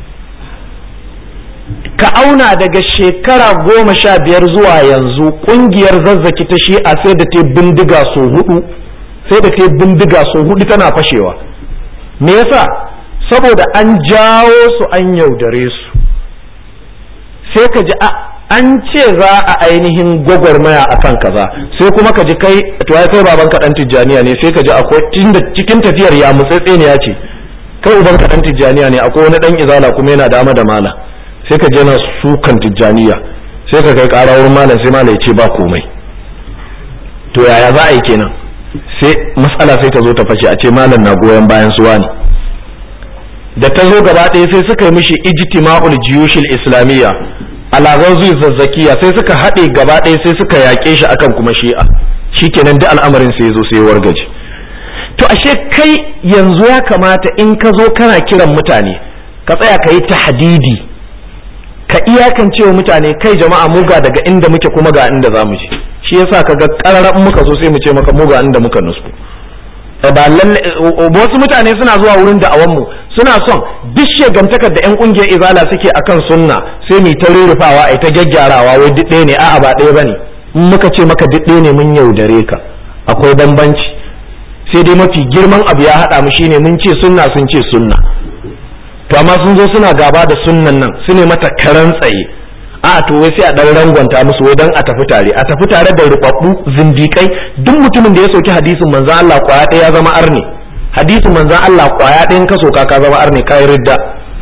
ka auna daga shekara goma sha biyar zuwa yanzu kungiyar zazzaki ta shi'a sai da ta bindiga so hudu sai da ta bindiga so hudu tana fashewa me yasa saboda an jawo su an yaudare su sai ka ji an ce za a ainihin gwagwarmaya a kan kaza sai kuma ka ji kai to ya kai baban ka dan tijjaniya ne sai ka ji akwai cikin tafiyar ya mutsatse ne ya ce kai uban ka dan tijjaniya ne akwai wani dan izala kuma yana dama da mala sai ka je na sukan tijjaniya sai ka kai ƙara wurin malam sai malam ya ce ba komai to yaya za a yi kenan sai matsala sai ta zo ta fashe a ce malam na goyon bayan suwa ne da ta zo gaba ɗaya sai suka yi mishi ijtima'ul jiyushil islamiyya alagar zuwa zazzakiya sai suka haɗe gaba ɗaya sai suka yaƙe shi akan kuma shi'a shikenan duk al'amarin sai zo sai wargaje to ashe kai yanzu ya kamata in ka zo kana kiran mutane ka tsaya ka yi tahdidi ka iyakance wa mutane kai jama'a mu ga daga inda muke kuma ga inda za mu je shi yasa kaga ƙararren muka zo sai mu ce maka mu ga inda muka nusku ba lalle wasu mutane suna zuwa wurin da'awan mu suna son duk shegantakar da yan kungiyar izala suke akan sunna sai mu ta rurrufawa ai ta gyaggyarawa wai duk ɗaya ne a'a ba ɗaya bane in muka ce maka duk ɗaya ne mun yaudare ka akwai bambanci sai dai mafi girman abu ya haɗa mu shine mun ce sunna sun ce sunna to amma sun zo suna gaba da sunnan nan su ne mata karan tsaye a to wai sai a dan rangwanta musu wai dan a tafi tare a tafi tare da rubabbu zindikai duk mutumin da ya soki hadisin manzon Allah kwaya ɗaya ya zama arne hadisin manzon Allah kwaya ɗayan ka soka ka zama arne kai ridda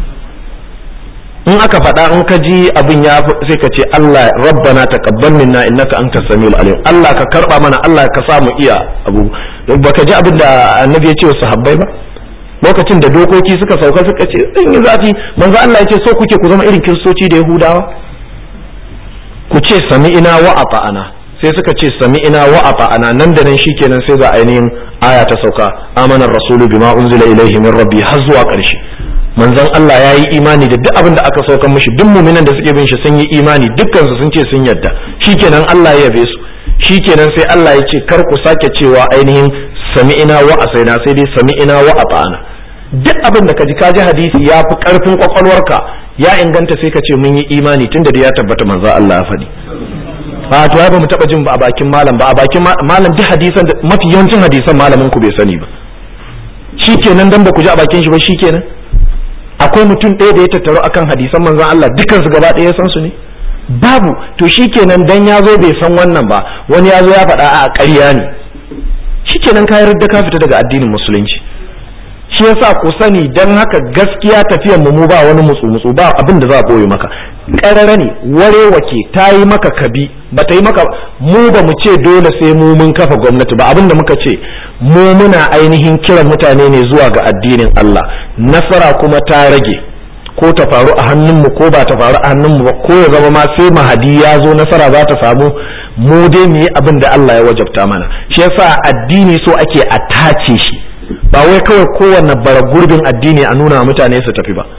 in aka faɗa in ka ji abin ya sai ka ce Allah rabbana taqabbal minna innaka antas samiul alim Allah ka karba mana Allah ka sa mu iya abu baka ji abin da annabi ya ce wa sahabbai ba lokacin da dokoki suka sauka suka ce sun yi zafi manzo Allah ya ce so kuke ku zama irin kiristoci da yahudawa ku ce sami'ina wa ata'ana sai suka ce sami'ina wa ata'ana nan da nan shikenan sai ga ainihin aya ta sauka amanar rasulu bima unzila ilaihi min rabbi har zuwa ƙarshe manzon Allah ya yi imani da duk abin da aka saukan mishi duk muminan da suke bin shi sun yi imani dukkan su sun ce sun yarda shikenan Allah ya yabe su shikenan sai Allah ya ce kar ku sake cewa ainihin sami'ina wa asaina sai dai sami'ina wa ata'ana duk abin da kaji kaji hadisi ya fi karfin kwakwalwarka ya inganta sai ka ce mun yi imani tunda da ya tabbata manzo Allah ya faɗi a to ya ba mu taba jin ba a bakin malam ba a bakin malam duk hadisan mafi yawancin hadisan malamin ku bai sani ba shikenan dan ba ku ji a bakin shi ba shikenan akwai mutum ɗaya da ya tattaro akan hadisan manzon Allah dukkan su gaba ɗaya ya san su ne babu to shikenan dan ya zo bai san wannan ba wani ya zo ya faɗa a ƙarya ne shikenan ka yarda ka fita daga addinin musulunci shi yasa ku sani dan haka gaskiya tafiyan mu mu ba wani mutsu mutsu ba abin da za a boye maka ƙarara ne warewa ke ta yi maka kabi ba ta yi maka mu ba mu ce dole sai mu mun kafa gwamnati ba abin da muka ce mu muna ainihin kiran mutane ne zuwa ga addinin Allah nasara kuma ta rage ko ta faru a hannunmu ko ba ta faru a hannunmu ba ko ya zama ma sai mahadi ya zo nasara za ta samu mu dai mu yi abin da Allah ya wajabta mana shi yasa addini so ake a tace shi ba wai kawai kowanne bara gurbin addini a nuna mutane su tafi ba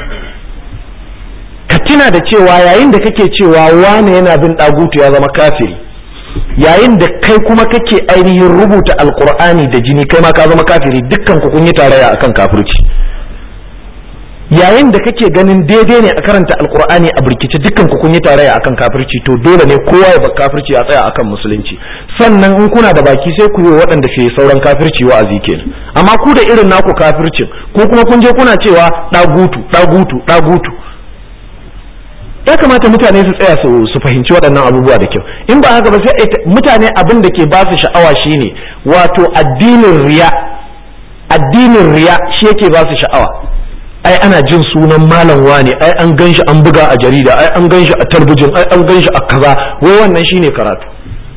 ka tuna da cewa yayin da kake cewa wane yana bin ɗagutu ya zama kafiri yayin da kai kuma kake ainihin rubuta alkur'ani da jini kai ma ka zama kafiri dukkan ku kun yi tarayya akan kafirci yayin da kake ganin daidai ne a karanta alkur'ani a birkice dukkan ku kun yi tarayya akan kafirci to dole ne kowa ya bar kafirci a tsaya akan musulunci sannan in kuna da baki sai ku yi waɗanda ke sauran kafirci wa'azi kenan amma ku da irin naku kafircin ko kuma kun je kuna cewa ɗagutu ɗagutu ɗagutu ya kamata mutane su tsaya su fahimci waɗannan abubuwa da kyau in ba haka ba sai mutane abin da ke ba su sha'awa shine wato addinin riya addinin riya shi yake ba su sha'awa ai ana jin sunan malam wane ai an ganshi an buga a jarida ai an ganshi a talbijin ai an ganshi a kaza wai wannan shine karatu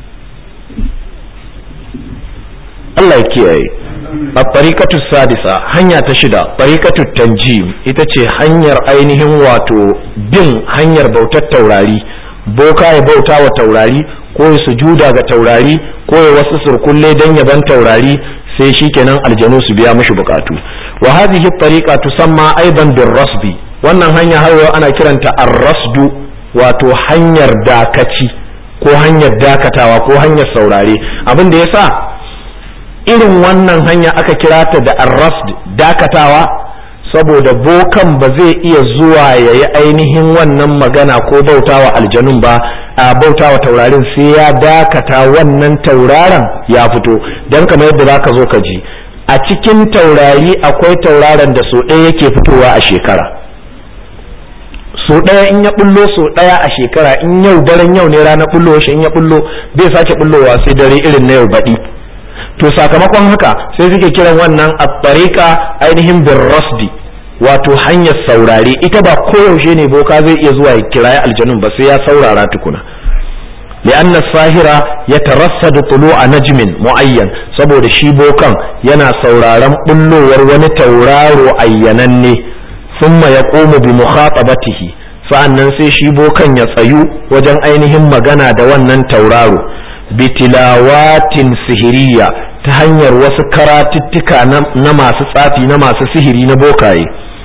Allah ya kiyaye a tariƙatu sadisa hanya ta shida tariƙatu tanjim ita ce hanyar ainihin wato bin hanyar bautar taurari boka ya bauta wa taurari ko ya sujuda ga taurari ko ya wasu surkulle don yaban taurari sai shikenan aljanu su biya mishi bukatu wa hadhihi tariqa tusamma aidan bir rasbi wannan hanya har ana kiranta ar-rasdu wato hanyar dakaci ko hanyar dakatawa ko hanyar saurare abin da yasa irin wannan hanya aka kira ta da arrasd dakatawa saboda bokan ba zai iya zuwa ya yi ainihin wannan magana ko bautawa aljanun ba a bautawa taurarin sai ya dakata wannan tauraron ya fito don kamar yadda za ka zo ka ji a cikin taurari akwai tauraron da so ɗaya yake fitowa a shekara so ɗaya in ya bullo so ɗaya a shekara in yau daren yau ne ranar bullo shi in ya bullo bai sake bullowa sai dare irin na yau baɗi to sakamakon haka sai suke kiran wannan a tsarika ainihin bin rasdi wato hanyar saurare ita ba koyaushe ne boka zai iya zuwa ya kirayi aljanun ba sai ya saurara tukuna لأن الساهرة يترصد طلوع نجم معين saboda shi bokan yana sauraron bullowar wani tauraro ayyananne thumma yaqumu bi mukhatabatihi sa'annan sai shi bokan ya tsayu wajen ainihin magana da wannan tauraro bitilawatin sihiriya ta hanyar wasu karatuttuka na masu tsafi na masu sihiri na bokaye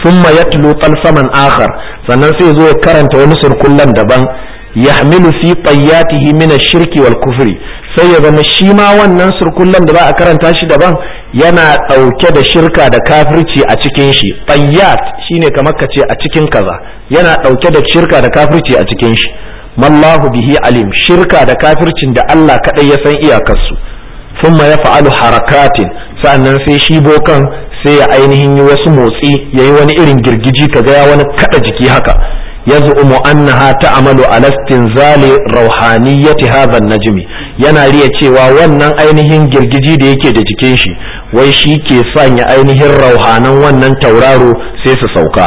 thumma yatlu talsaman akhar sannan sai zo ya karanta wani surkullan daban yahmilu fi tayyatihi min ash-shirki wal kufri sai ya zama shi ma wannan surkullan da za a karanta shi daban yana ɗauke da shirka da kafirci a cikin shi tayyat shine kamar ka ce a cikin kaza yana ɗauke da shirka da kafirci a cikin shi mallahu bihi alim shirka da kafircin da Allah kaɗai ya san iyakarsu thumma ya fa'alu harakatin sa'annan sai shi bokan sai ya ainihin yi wasu motsi ya yi wani irin girgiji kaga ya wani kada jiki haka ya zu'umu annaha ta'amalu ala istinzali rauhaniyyati hadha najmi yana riya cewa wannan ainihin girgiji da yake da jikin shi wai shi ke sanya ainihin rauhanan wannan tauraro sai su sauka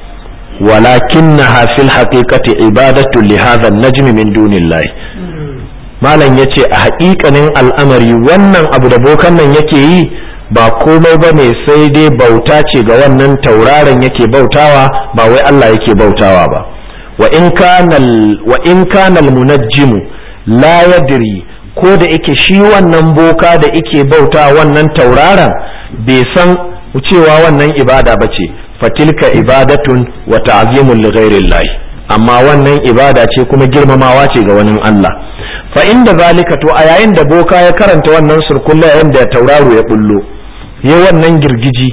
ولكنها في الحقيقة عبادة لهذا النجم من دون الله malam ya ce a haƙiƙanin al'amari wannan abu da bokan nan yake yi ba komai ba ne sai dai bauta ce ga wannan tauraron yake bautawa ba wai Allah yake bautawa ba wa in kanal munajjimu la yadri ko da yake shi wannan boka da yake bauta wannan tauraron bai san cewa wannan ibada ba ce fatilka ibadatun wa ta'zimun li ghairillahi amma wannan ibada ce kuma girmamawa ce ga wani Allah fa inda zalika to a yayin da boka ya karanta wannan surkulla yayin da tauraro ya bullo ya wannan girgiji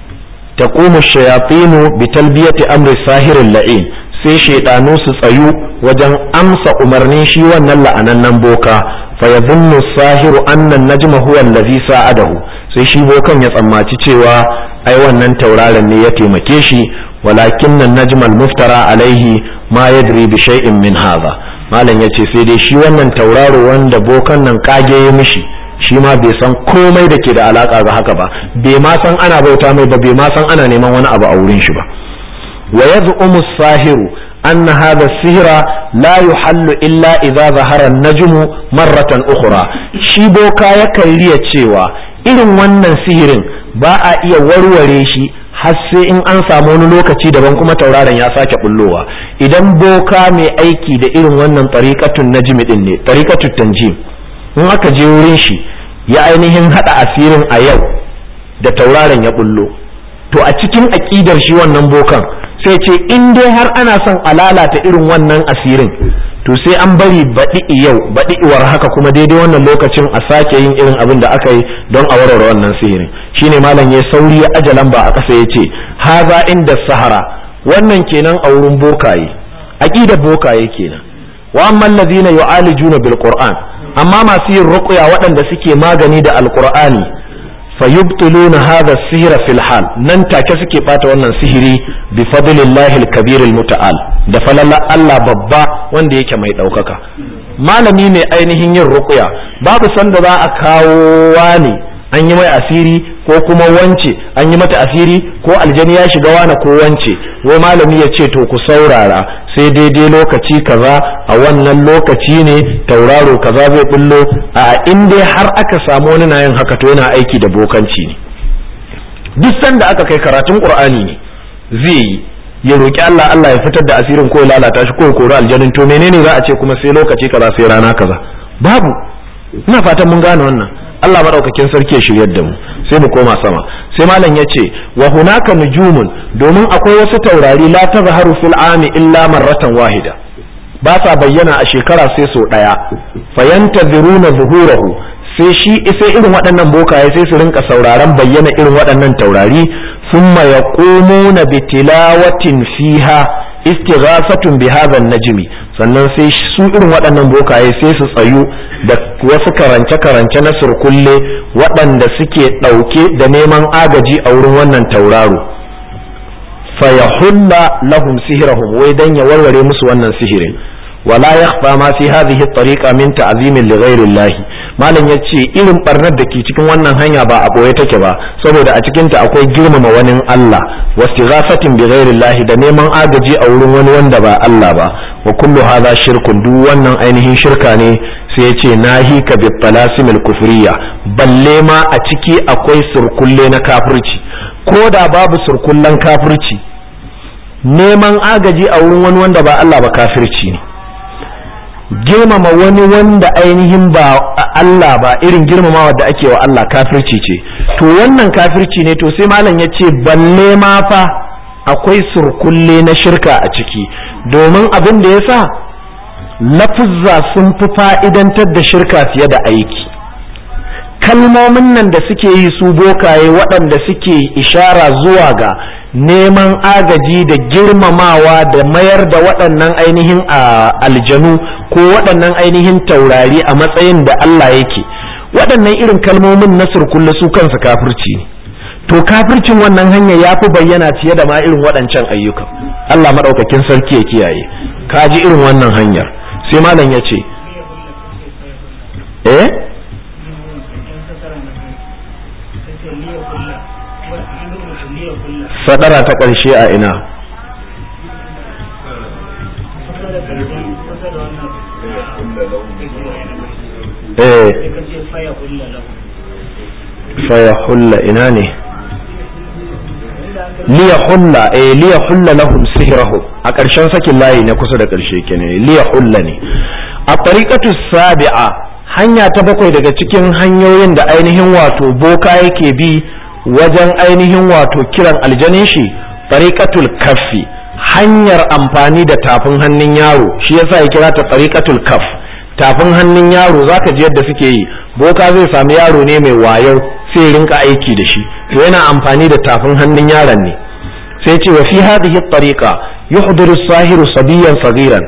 taqumu shayatinu bi talbiyati amri sahirin la'in sai shaidanu su tsayu wajen amsa umarnin shi wannan la'anannan boka fa yadhunnu sahiru anna najma huwa allazi sa'adahu sai shi bokan ya tsammaci cewa ai wannan tauraron ne ya taimake shi walakin nan najmal muftara alaihi ma yadri bi shay'in min hadha malam yace sai dai shi wannan tauraro wanda bokan nan kage ya mishi shi ma bai san komai da ke da alaka ga haka ba bai ma san ana bauta mai ba bai ma san ana neman wani abu a wurin shi ba wa yaz'umu sahiru أن هذا السحر لا يحل إلا إذا ظهر النجم مرة أخرى shi boka yakan riya cewa irin wannan sihirin ba a iya warware shi har sai in an samu wani lokaci daban kuma tauraron ya sake bullowa idan boka mai aiki da irin wannan tariqatun najmi din ne tariqatut tanjim in aka je wurin shi ya ainihin hada asirin a yau da tauraron ya bullo to a cikin aƙidar shi wannan bokan sai ce in dai har ana son a lalata irin wannan asirin to sai an bari baɗi yau baɗi iwar haka kuma daidai wannan lokacin a sake yin irin abin da aka yi don a warware wannan sihirin shine malam ya sauri ya aje lamba a ƙasa ya ce haza inda sahara wannan kenan a wurin bokaye aqidar bokaye kenan wa amma allazina yu'alijuna bil qur'an amma masu yin ruqya waɗanda suke magani da alqur'ani fayubtiluna hadha sihra fil hal nan take suke bata wannan sihiri bi fadlillahi al-kabir al-muta'al da falala Allah babba wanda yake mai daukaka malami mai ainihin yin ruqya babu sanda za a kawo wani an yi mai asiri ko kuma wance an yi mata asiri ko aljani ya shiga wani ko wance wai malami ya ce to ku saurara sai daidai lokaci kaza a wannan lokaci ne tauraro kaza zai bullo a in dai har aka samu wani na yin haka to yana aiki da bokanci ne duk sanda aka kai karatun qur'ani ne zai yi ya roki Allah Allah ya fitar da asirin ko ya lalata shi ko ya kori aljanin to menene za a ce kuma sai lokaci kaza sai rana kaza babu ina fatan mun gane wannan Allah madaukakin sarki ya shiryar da mu sai mu koma sama sai malam ya ce wa hunaka nujumun domin akwai wasu taurari la tazharu fil ami illa marratan wahida ba sa bayyana a shekara sai so daya fayantaziruna zuhurahu sai shi sai irin waɗannan bokaye sai su rinka sauraron bayyana irin waɗannan taurari thumma yaqumuna bi tilawatin fiha istighasatun bi hadha najmi sannan sai su irin waɗannan bokaye sai su tsayu da wasu karance-karance na surkulle waɗanda suke ɗauke da neman agaji a wurin wannan tauraro fayahulla lahum sihirahum wai dan ya warware musu wannan sihirin wala yakhfa ma fi hadhihi at-tariqa min ta'zimin li ghayri Allah malam yace irin barnar da ke cikin wannan hanya ba a boye take ba saboda a cikin ta akwai girmama wani Allah wastighafatin bi ghayri Allah da neman agaji a wurin wani wanda ba Allah ba wa kullu hadha shirkun duk wannan ainihin shirka ne sai yace nahi ka bi talasimil kufriya balle ma a ciki akwai surkulle na kafirci ko da babu surkullen kafirci neman agaji a wurin wani wanda ba Allah ba kafirci ne girmama wani wanda ainihin ba Allah ba irin girmamawa da ake wa Allah kafirci ce to wannan kafirci ne to sai malam ya ce balle ma fa akwai surkulle na shirka a ciki domin abin da ya sa lafuzza sun fi fa'idantar da shirka fiye da aiki kalmomin nan da suke yi su bokaye waɗanda suke ishara zuwa ga neman agaji da girmamawa da mayar da waɗannan ainihin aljanu ko waɗannan ainihin taurari a matsayin da Allah yake waɗannan irin kalmomin na surkulle su kansu kafirci to kafircin wannan hanya ya fi bayyana fiye da ma irin waɗancan ayyukan Allah maɗaukakin sarki ya kiyaye ka ji irin wannan hanyar sai malam ya ce eh sadara ta ƙarshe a ina eh faya hulla ina ne liya hulla eh liya hulla lahum sihrahu a ƙarshen sakin layi na kusa da ƙarshe kenan liya hulla ne a tariqatu sabi'a hanya ta bakwai daga cikin hanyoyin da ainihin wato boka yake bi wajen ainihin wato kiran aljanin shi tariqatul kaffi hanyar amfani da tafin hannun yaro shi yasa ya kira ta tariqatul kaff tafin hannun yaro zaka ji yadda suke yi boka zai sami yaro ne mai wayo sai rinka aiki da shi to yana amfani da tafin hannun yaron ne sai ce wa fi hadhihi tariqa yuhdiru sahiru sabiyan saghiran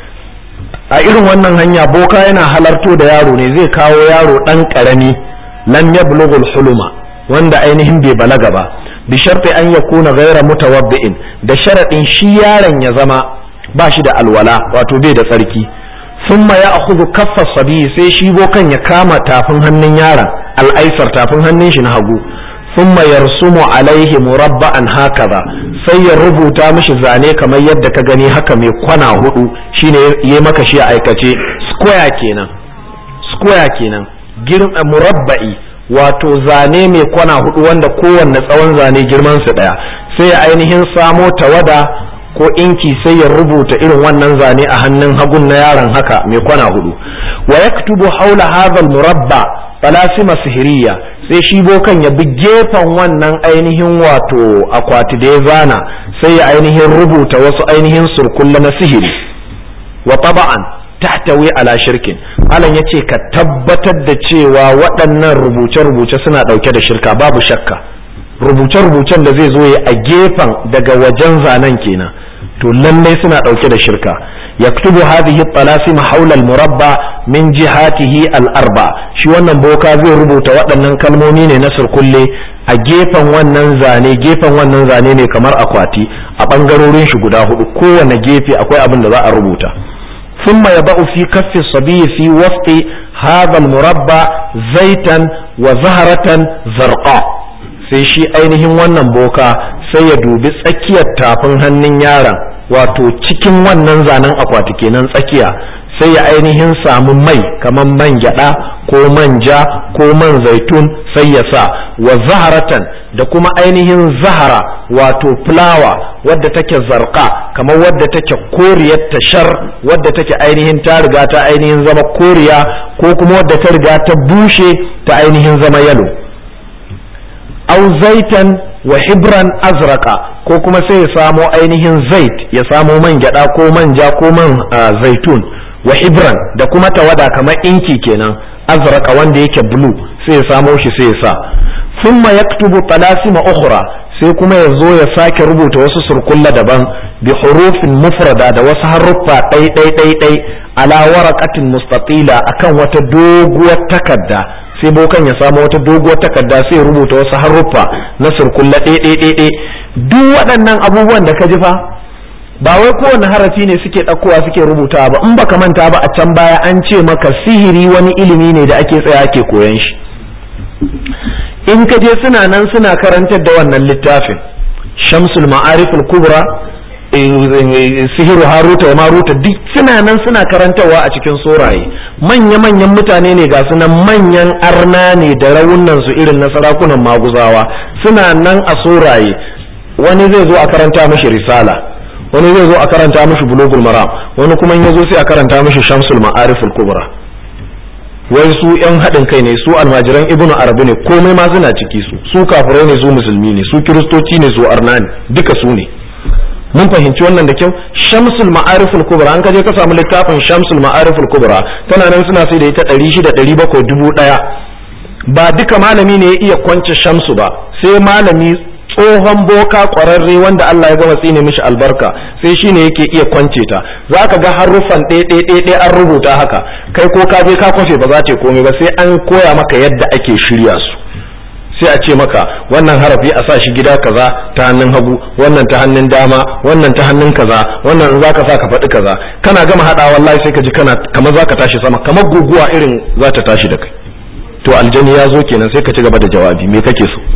a irin wannan hanya boka yana halarto da yaro ne zai kawo yaro dan karami lam yablughul huluma wanda ainihin bai balaga ba bi sharti an yakuna ghayra mutawaddi'in da sharadin shi yaron ya zama ba shi da alwala wato bai da tsarki thumma ya'khudhu kaffa sabi sai shi bokan ya kama tafin hannun yaron al'aisar tafin hannun shi na hagu thumma yarsumu alaihi murabba'an hakaza sai ya rubuta mishi zane kamar yadda ka gani haka mai kwana hudu shine yayi maka shi a aikace square kenan square kenan girma murabba'i wato zane mai kwana hudu wanda kowanne tsawon zane girman su daya sai ya ainihin samo tawada ko inki sai ya rubuta irin wannan zane a hannun hagun na yaron haka mai kwana hudu wa yaktubu haula hadha murabba falasima sihiriya sai shi bokan ya bi gefen wannan ainihin wato akwati da ya zana sai ya ainihin rubuta wasu ainihin surkulla na sihiri wa taba'an tahtawi ala shirkin alan ya ce ka tabbatar da cewa waɗannan rubuce-rubuce suna ɗauke da shirka babu shakka rubuce-rubucen da zai zo ya a gefen daga wajen zanen kenan to lallai suna ɗauke da shirka yaktubu hadhihi talasim hawla al-murabba min jihatihi al-arba shi wannan boka zai rubuta waɗannan kalmomi ne na surkulle a gefen wannan zane gefen wannan zane ne kamar akwati a ɓangarorin shi guda hudu kowane gefe akwai abin da za a rubuta ثم يضع في كف الصبي في وسط هذا المربع زيتا وزهرة زرقاء sai shi ainihin wannan boka sai ya dubi tsakiyar tafin hannun yaron wato cikin wannan zanen akwati kenan tsakiya sai ya ainihin samu mai kamar man gyada ko manja ko man zaitun sai ya sa wa zaharatan da kuma ainihin zahara wato fulawa wadda take zarka kamar wadda take koriyar tashar wadda take ainihin ta riga ta ainihin zama koriya ko kuma wadda ta riga ta bushe ta ainihin zama yalo au zaitan wa hibran azraka ko kuma sai ya samo ainihin zait ya samo man gyada ko manja ko man zaitun wa hibran da kuma tawada kamar inki kenan azraka wanda yake blue sai ya samo shi sai ya sa thumma yaktubu talasima ukhra sai kuma ya zo ya sake rubuta wasu surkulla daban bi hurufin mufrada da wasu haruffa ɗai ɗai ɗai ɗai ala waraqatin mustatila akan wata doguwar takarda sai bokan ya samu wata doguwar takarda sai ya rubuta wasu haruffa na surkulla ɗai ɗai ɗai ɗai duk waɗannan abubuwan da ka ji fa ba wai kowane harafi ne suke ɗaukowa suke rubutawa ba in baka manta ba a can baya an ce maka sihiri wani ilimi ne da ake tsaya ake koyan shi in ka je suna nan suna karantar da wannan littafin shamsul ma'ariful kubra sihiru haruta wa maruta duk suna nan suna karantarwa a cikin soraye manya-manyan mutane ne ga sunan manyan arna ne da raunan su irin na sarakunan maguzawa suna nan a soraye wani zai zo a karanta mashi risala wani zai zo a karanta mashi bulugul maram wani kuma ya zo sai a karanta mashi shamsul ma'ariful kubra wai su yan haɗin kai ne su almajiran ibnu arabi ne komai ma suna ciki su su kafirai ne su musulmi ne su kiristoci ne su arna ne duka su ne mun fahimci wannan da kyau shamsul ma'ariful kubra an kaje ka samu littafin shamsul ma'ariful kubra tana nan suna sai da ita ɗari shida ɗari bakwai dubu ɗaya ba duka malami ne ya iya kwance shamsu ba sai malami tsohon boka ƙwararre wanda Allah ya gama tsine mishi albarka sai shi ne yake iya kwance ta za ka ga haruffan ɗaya an rubuta haka kai ko ka je ka kwafe ba za ta komai ba sai an koya maka yadda ake shirya su sai a ce maka wannan harafi a sa shi gida kaza ta hannun hagu wannan ta hannun dama wannan ta hannun kaza wannan za ka sa ka faɗi kaza kana gama haɗa wallahi sai ka ji kana kamar za ka tashi sama kamar guguwa irin za ta tashi da kai to aljani ya zo kenan sai ka ci gaba da jawabi me kake so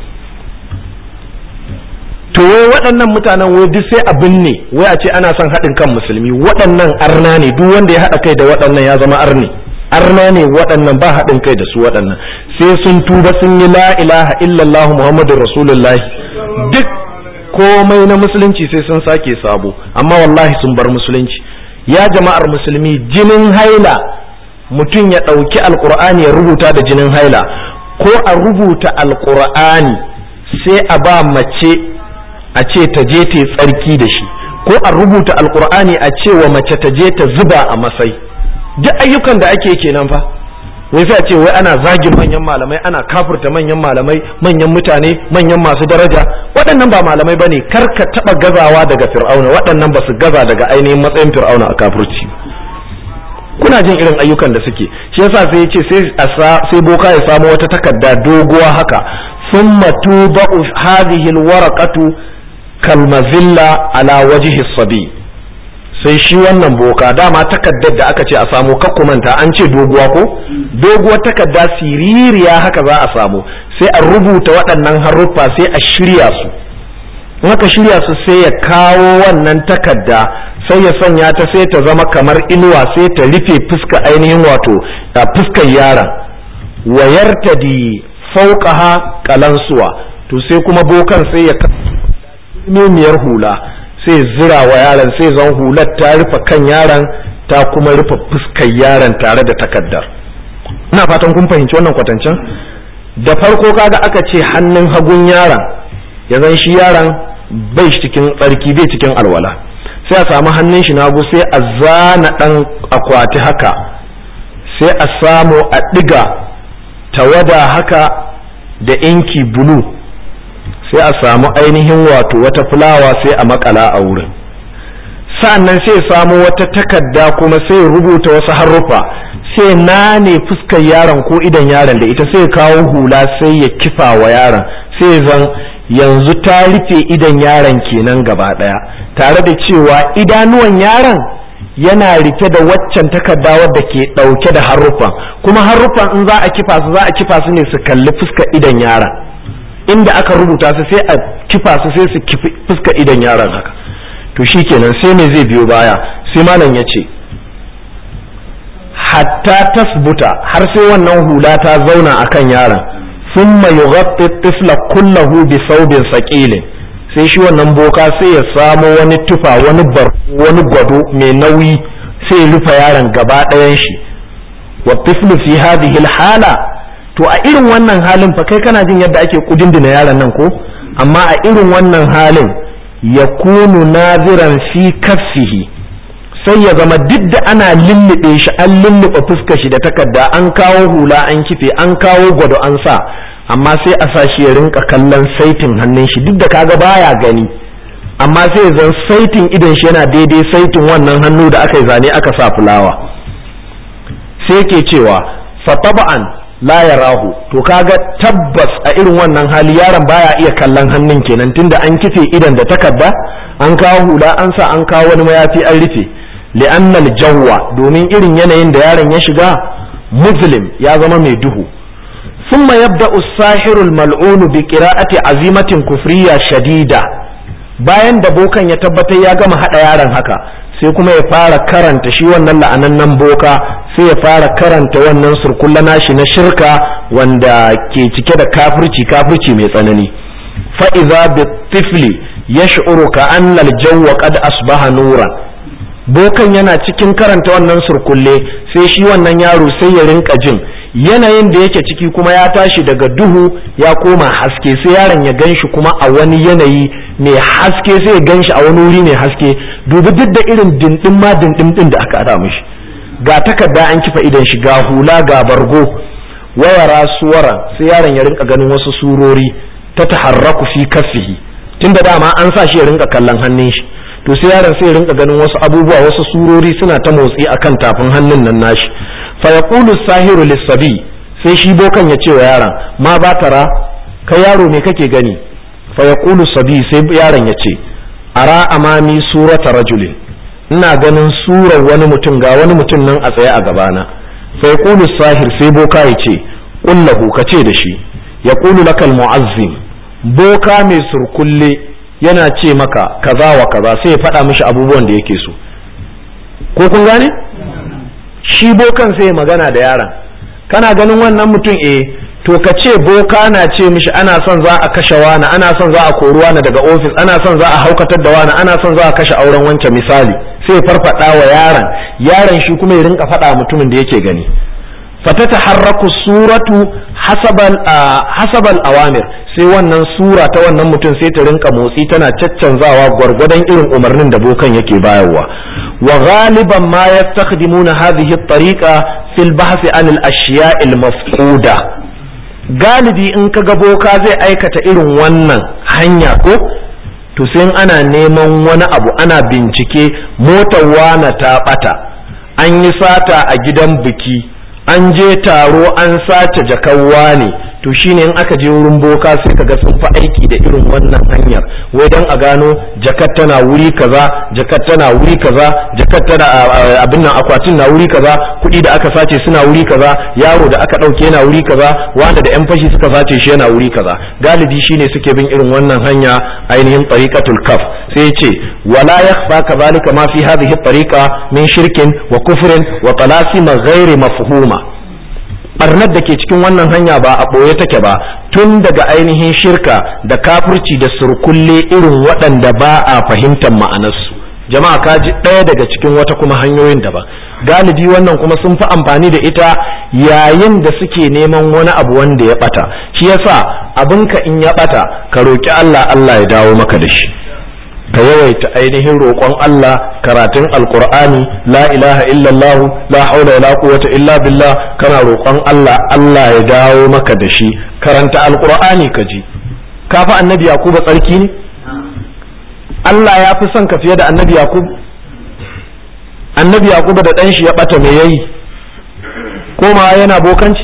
to wai waɗannan mutanen wai duk sai abin ne wai a ce ana son haɗin kan musulmi waɗannan arna ne duk wanda ya haɗa kai da waɗannan ya zama arni arna ne waɗannan ba haɗin kai da su waɗannan sai sun tuba sun yi la ilaha illallah muhammadun rasulullahi duk komai na musulunci sai sun sake sabo amma wallahi sun bar musulunci ya jama'ar musulmi jinin haila mutum ya ɗauki alkur'ani ya rubuta da jinin haila ko a rubuta alkur'ani sai a ba mace a ce ta je ta tsarki da shi ko a rubuta alkur'ani a ce wa mace ta je ta zuba a masai duk ayyukan da ake kenan fa wai sai a ce wai ana zagin manyan malamai ana kafurta manyan malamai manyan mutane manyan masu daraja waɗannan ba malamai ba ne kar ka taɓa gazawa daga fir'auna waɗannan ba su gaza daga ainihin matsayin fir'auna a kafurci kuna jin irin ayyukan da suke shi yasa sai yace sai sai boka ya samu wata takarda doguwa haka thumma tudau hadhihi alwaraqatu kalmazilla ala wajhi sabi sai shi wannan boka dama takaddar da aka ce a samu kakkumanta an ce doguwa ko doguwar takarda siririya haka za a samu sai a rubuta waɗannan haruffa sai a shirya su in aka shirya su sai ya kawo wannan takarda sai ya sanya ta sai ta zama kamar inuwa sai ta rufe fuska ainihin wato a fuskar yaron wayarta di fauqaha kalansuwa to sai kuma bokan sai ya mimiyar hula sai zira wa yaron sai zan hular ta rufe kan yaron ta kuma rufe fuskar yaron tare da takaddar ina fatan kun fahimci wannan kwatancin da farko kaga aka ce hannun hagun yaron ya zan shi yaron bai cikin tsarki bai cikin alwala sai a samu hannun shi nagu sai a zana ɗan akwati haka sai a samu a ɗiga tawada haka da inki bulu sai a samu ainihin wato wata fulawa sai a makala a wurin sa'annan sai samu wata takarda kuma sai rubuta wasu haruffa sai nane fuskar yaron ko idan yaron da ita sai kawo hula sai ya kifa wa yaron sai zan yanzu ta rufe idan yaron kenan gaba ɗaya tare da cewa idanuwan yaron yana rike da waccan takarda wadda ke ɗauke da haruffan kuma haruffan in za a kifa su za a kifa su ne su kalli fuskar idan yaron inda aka rubuta su sai a kifa su sai su kifi fuskar idan yaron haka to shikenan sai me zai biyo baya sai malam ya ce hatta tasbuta har sai wannan hula ta zauna akan yaron ثم يغطي الطفل كله بثوب ثقيل sai shi wannan boka sai ya samo wani tufa wani bar wani gwado mai nauyi sai ya rufe yaron gaba ɗayan shi wa tiflu fi hadhihi hala to a irin wannan halin fa kai kana jin yadda ake kudindina yaron nan ko amma a irin wannan halin yakunu naziran fi kaffihi sai ya zama duk da ana lullube shi an lullube fuskar shi da takarda an kawo hula an kife an kawo gwado an sa amma sai a sa shi ya rinka kallon saitin hannun shi duk da kaga baya gani amma sai ya zan saitin idan shi yana daidai saitin wannan hannu da aka yi zane aka sa fulawa sai ke cewa fataba'an la yarahu to kaga tabbas a irin wannan hali yaron baya iya kallon hannun kenan tunda an kife idan da takarda an kawo hula an sa an kawo wani mayafi an rufe li'annal jawwa domin irin yanayin da yaron ya shiga muslim ya zama mai duhu ثم يبدأ الساحر الملعون بقراءة عزيمة كفرية شديدة bayan da bokan ya tabbatar ya gama haɗa yaron haka sai kuma ya fara karanta shi wannan la'anannan boka sai ya fara karanta wannan surkulla nashi na shirka wanda ke cike da kafirci kafirci mai tsanani fa'iza bi tifli ya shi'uru ka annal jawwa qad asbaha nuran bokan yana cikin karanta wannan surkulle sai shi wannan yaro sai ya rinka jin yanayin da yake ciki kuma ya tashi daga duhu ya koma haske sai yaron ya gan shi kuma a wani yanayi mai haske sai ya gan shi a wani wuri mai haske dubi duk da irin dindin ma dindin din da aka ada mishi ga takarda an kifa idan shi ga hula ga bargo wayara suwara sai yaron ya rinka ganin wasu surori ta taharraku fi kaffihi tunda dama an sa shi ya rinka kallon hannun shi to sai yaron sai ya rinka ganin wasu abubuwa wasu surori suna ta motsi akan tafin hannun nan nashi fa yaqulu sahiru lis-sabi sai shi bokan ya ce wa yaron ma ba tara kai yaro me kake gani fa yaqulu sabi sai yaron ya ce ara amami surata rajulin ina ganin surar wani mutum ga wani mutum nan a tsaye a gabana fa yaqulu sahir sai boka ya ce qullahu ka ce da shi yaqulu lakal mu'azzim boka mai surkulle yana ce maka kaza wa kaza sai ya faɗa mishi abubuwan da yake so ko kun gane shi bokan sai magana da yaron kana ganin wannan mutum eh to ka ce boka na ce mishi ana son za a kashe wani ana son za a kori wani daga ofis ana son za a haukatar da wani ana son za a kashe auren wancan misali sai farfada wa yaron yaron shi kuma ya rinka faɗa mutumin da yake gani fatata harraku suratu hasabal hasabal awamir sai wannan sura ta wannan mutum sai ta rinka motsi tana caccanzawa gwargwadon irin umarnin da bokan yake bayarwa wa ghaliban ma yastakhdimuna hadhihi at-tariqa fil bahth an al-ashya' al-mafquda galibi in kaga boka zai aikata irin wannan hanya ko to sai ana neman wani abu ana bincike motar wana ta bata an yi sata a gidan biki an je taro an sace jakawa ne to shine in aka je wurin boka sai kaga sun fi aiki da irin wannan hanyar wai dan a gano jakar tana wuri kaza jakar tana wuri kaza jakar tana abin nan akwatin na wuri kaza kuɗi da aka sace suna wuri kaza yaro da aka ɗauke yana wuri kaza wanda da yan fashi suka sace shi yana wuri kaza galibi shine suke bin irin wannan hanya ainihin tariqatul kaf sai ya ce wala yakhfa kadhalika ma fi hadhihi tariqa min shirkin wa kufrin wa talasima ghairi mafhuma barnar da ke cikin wannan hanya ba a ɓoye take ba tun daga ainihin shirka da kafirci da surkulle irin waɗanda ba a fahimtar ma'anarsu jama'a ka ji ɗaya daga cikin wata kuma hanyoyin daban galibi wannan kuma sun fi amfani da ita yayin da suke neman wani abu wanda ya ɓata shi yasa abinka in ya ɓata ka roƙi Allah Allah ya dawo maka da shi ka yawaita ainihin roƙon Allah karatun alkur'ani la ilaha illallah la haula wala quwwata illa billah kana roƙon Allah Allah ya dawo maka da shi karanta alkur'ani ka ji ka fa annabi yakuba tsarki ne Allah ya fi son ka fiye da annabi yakub annabi yakuba da ɗan shi ya ɓata me yayi koma yana bokanci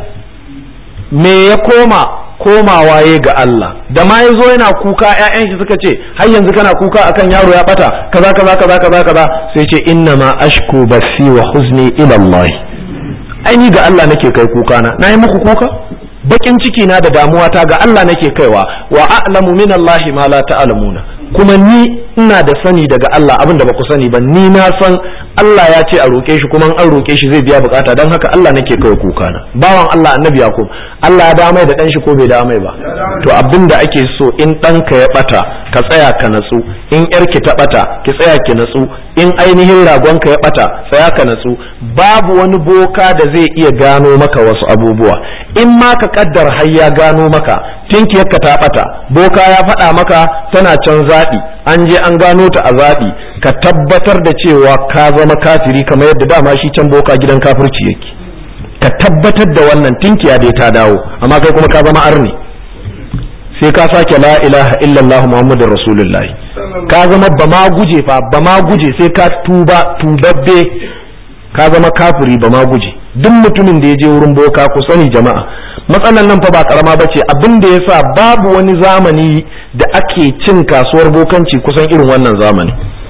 me ya koma komawa ya ga Allah da ma ya zo yana kuka ƴaƴan shi suka ce har yanzu kana kuka akan yaro ya bata kaza kaza kaza kaza kaza sai ce inna ma ashku basi wa huzni ila Allah ai ni ga Allah nake kai kuka na nayi muku kuka bakin ciki na da damuwa ta ga Allah nake kaiwa wa a'lamu min Allah ma la ta'lamuna kuma ni ina da sani daga Allah abin da ba ku sani ba ni na san Allah ya ce a roke shi kuma an roke shi zai biya bukata don haka Allah nake kai kuka na bawan Allah annabi Yakub Allah ya damai da dan shi ko bai damai ba to abin da ake so in ɗanka ya bata ka tsaya ka natsu in yarki ta bata ki tsaya ki natsu in ainihin ragonka ya bata tsaya ka natsu babu wani boka da zai iya gano maka wasu abubuwa in ma ka kaddar har ya gano maka tinkiyarka ta bata boka ya faɗa maka tana can zaɓi an je an gano ta a zaɓi ka tabbatar da cewa ka zama kafiri kamar yadda dama shi can boka gidan kafirci yake ka tabbatar da wannan tinkiya dai ta dawo amma kai kuma ka zama arni sai ka sake la ilaha illallah muhammadur rasulullahi ka zama ba ma guje fa ba ma guje sai ka tuba tubabbe ka zama kafiri ba ma guje duk mutumin da ya je wurin boka ku sani jama'a matsalan nan fa ba karama ba ce abin da ya sa babu wani zamani da ake cin kasuwar bokanci kusan irin wannan zamani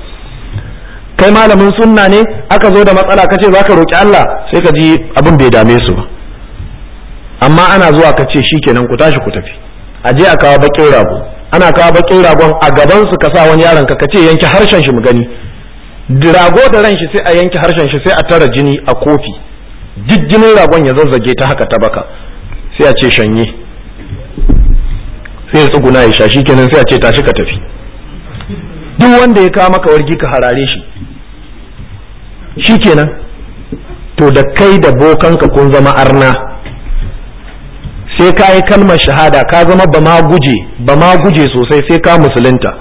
kai malamin sunna ne aka zo da matsala ka ce za ka roƙi Allah sai ka ji abin bai dame su ba amma ana zuwa ka ce shikenan ku tashi ku tafi a je a kawo bakin rago ana kawo bakin ragon a gaban su ka sa wani yaron ka ce yanke harshen shi mu gani rago da ran shi sai a yanke harshen shi sai a tara jini a kofi jijjinin ragon ya zazzage ta haka ta baka sai a ce shanye sai ya tsuguna ya sha kenan sai a ce tashi ka tafi duk wanda ya kawo maka wargi ka harare shi shikenan to da kai da bokanka kun zama arna sai ka yi kalmar shahada ka zama ba ma guje ba ma guje sosai sai ka musulunta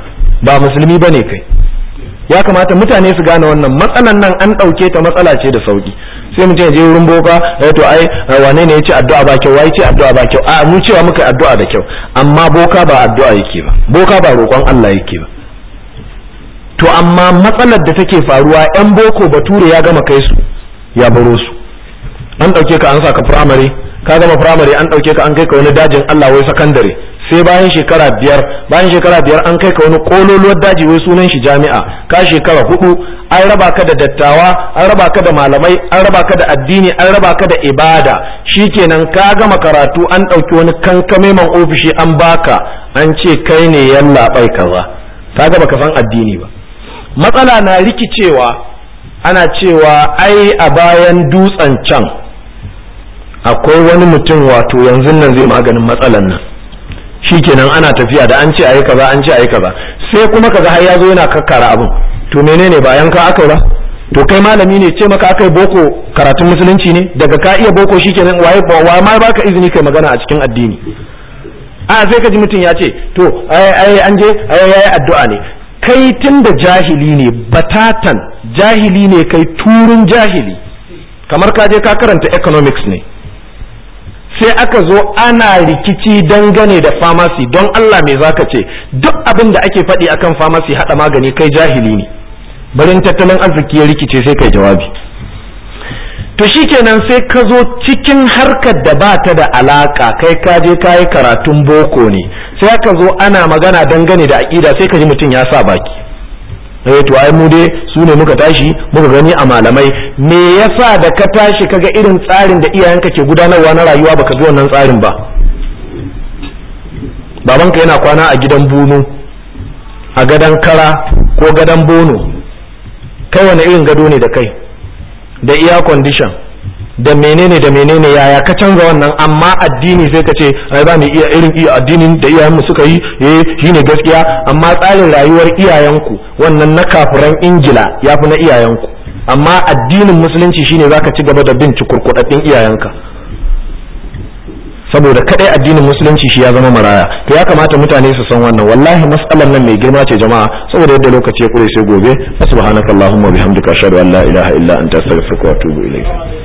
ba musulmi bane kai ya kamata mutane su gane wannan matsalan nan an ɗauke ta matsala ce da sauki sai mutum ya je wurin boka eh to ai wane ne ya ce addu'a ba kyau wai ce addu'a ba kyau a mu cewa muka addu'a da kyau amma boka ba addu'a yake ba boka ba roƙon Allah yake ba to amma matsalar da take faruwa yan boko bature ya gama kai su ya baro su an ɗauke ka an saka firamare ka gama firamare an ɗauke ka an kai ka wani dajin Allah wai sakandare sai bayan shekara biyar bayan shekara biyar an kai ka wani kololuwar daji wai sunan shi jami'a ka shekara hudu an raba ka da dattawa an raba ka da malamai an raba ka da addini an raba ka da ibada shikenan ka gama karatu an ɗauki wani kankame man ofishi an baka an ce kai ne yallaɓai kaza ka gaba ka san addini ba matsala na rikicewa ana cewa ai a bayan dutsen can akwai wani mutum wato yanzu nan zai maganin matsalan nan shikenan ana tafiya da an ce ayi kaza an ce ayi kaza sai kuma kaga har ya zo yana kakkara abin to menene ba yanka aka ba to kai malami ne ce maka akai boko karatun musulunci ne daga ka iya boko shikenan waye wa ma baka izini kai magana a cikin addini a sai ka ji mutum ya ce to ai ai an je ai ai addu'a ne kai tunda jahili ne batatan jahili ne kai turun jahili kamar ka je ka karanta economics ne sai aka zo ana rikici dangane da pharmacy don Allah me zaka ce duk abin da ake faɗi akan pharmacy haɗa magani kai jahili ne barin tattalin arziki ya rikice sai kai jawabi to shikenan sai ka zo cikin harkar da ba ta da alaka kai ka je ka yi karatun boko ne sai aka zo ana magana dangane da aƙida sai ka ji mutum ya sa baki eh to ai mu dai su ne muka tashi muka gani a malamai me yasa da ka tashi kaga irin tsarin da iyayenka ke gudanarwa na rayuwa baka bi wannan tsarin ba babanka yana kwana a gidan bunu a gadon kara ko gadon bono kai wani irin gado ne da kai da iya condition da menene da menene yaya ka canza wannan amma addini sai ka ce ai ba mu iya irin iya addinin da iyayenmu suka yi eh shine gaskiya amma tsarin rayuwar iyayenku wannan na kafiran ingila yafi na iyayenku amma addinin musulunci shine zaka ci gaba da bin cikurkudaddin iyayenka saboda kadai addinin musulunci shi ya zama maraya to ya kamata mutane su san wannan wallahi mas'alar nan mai girma ce jama'a saboda yadda lokaci ya kure sai gobe subhanakallahumma bihamdika ashhadu an la ilaha illa anta astaghfiruka wa atubu ilayk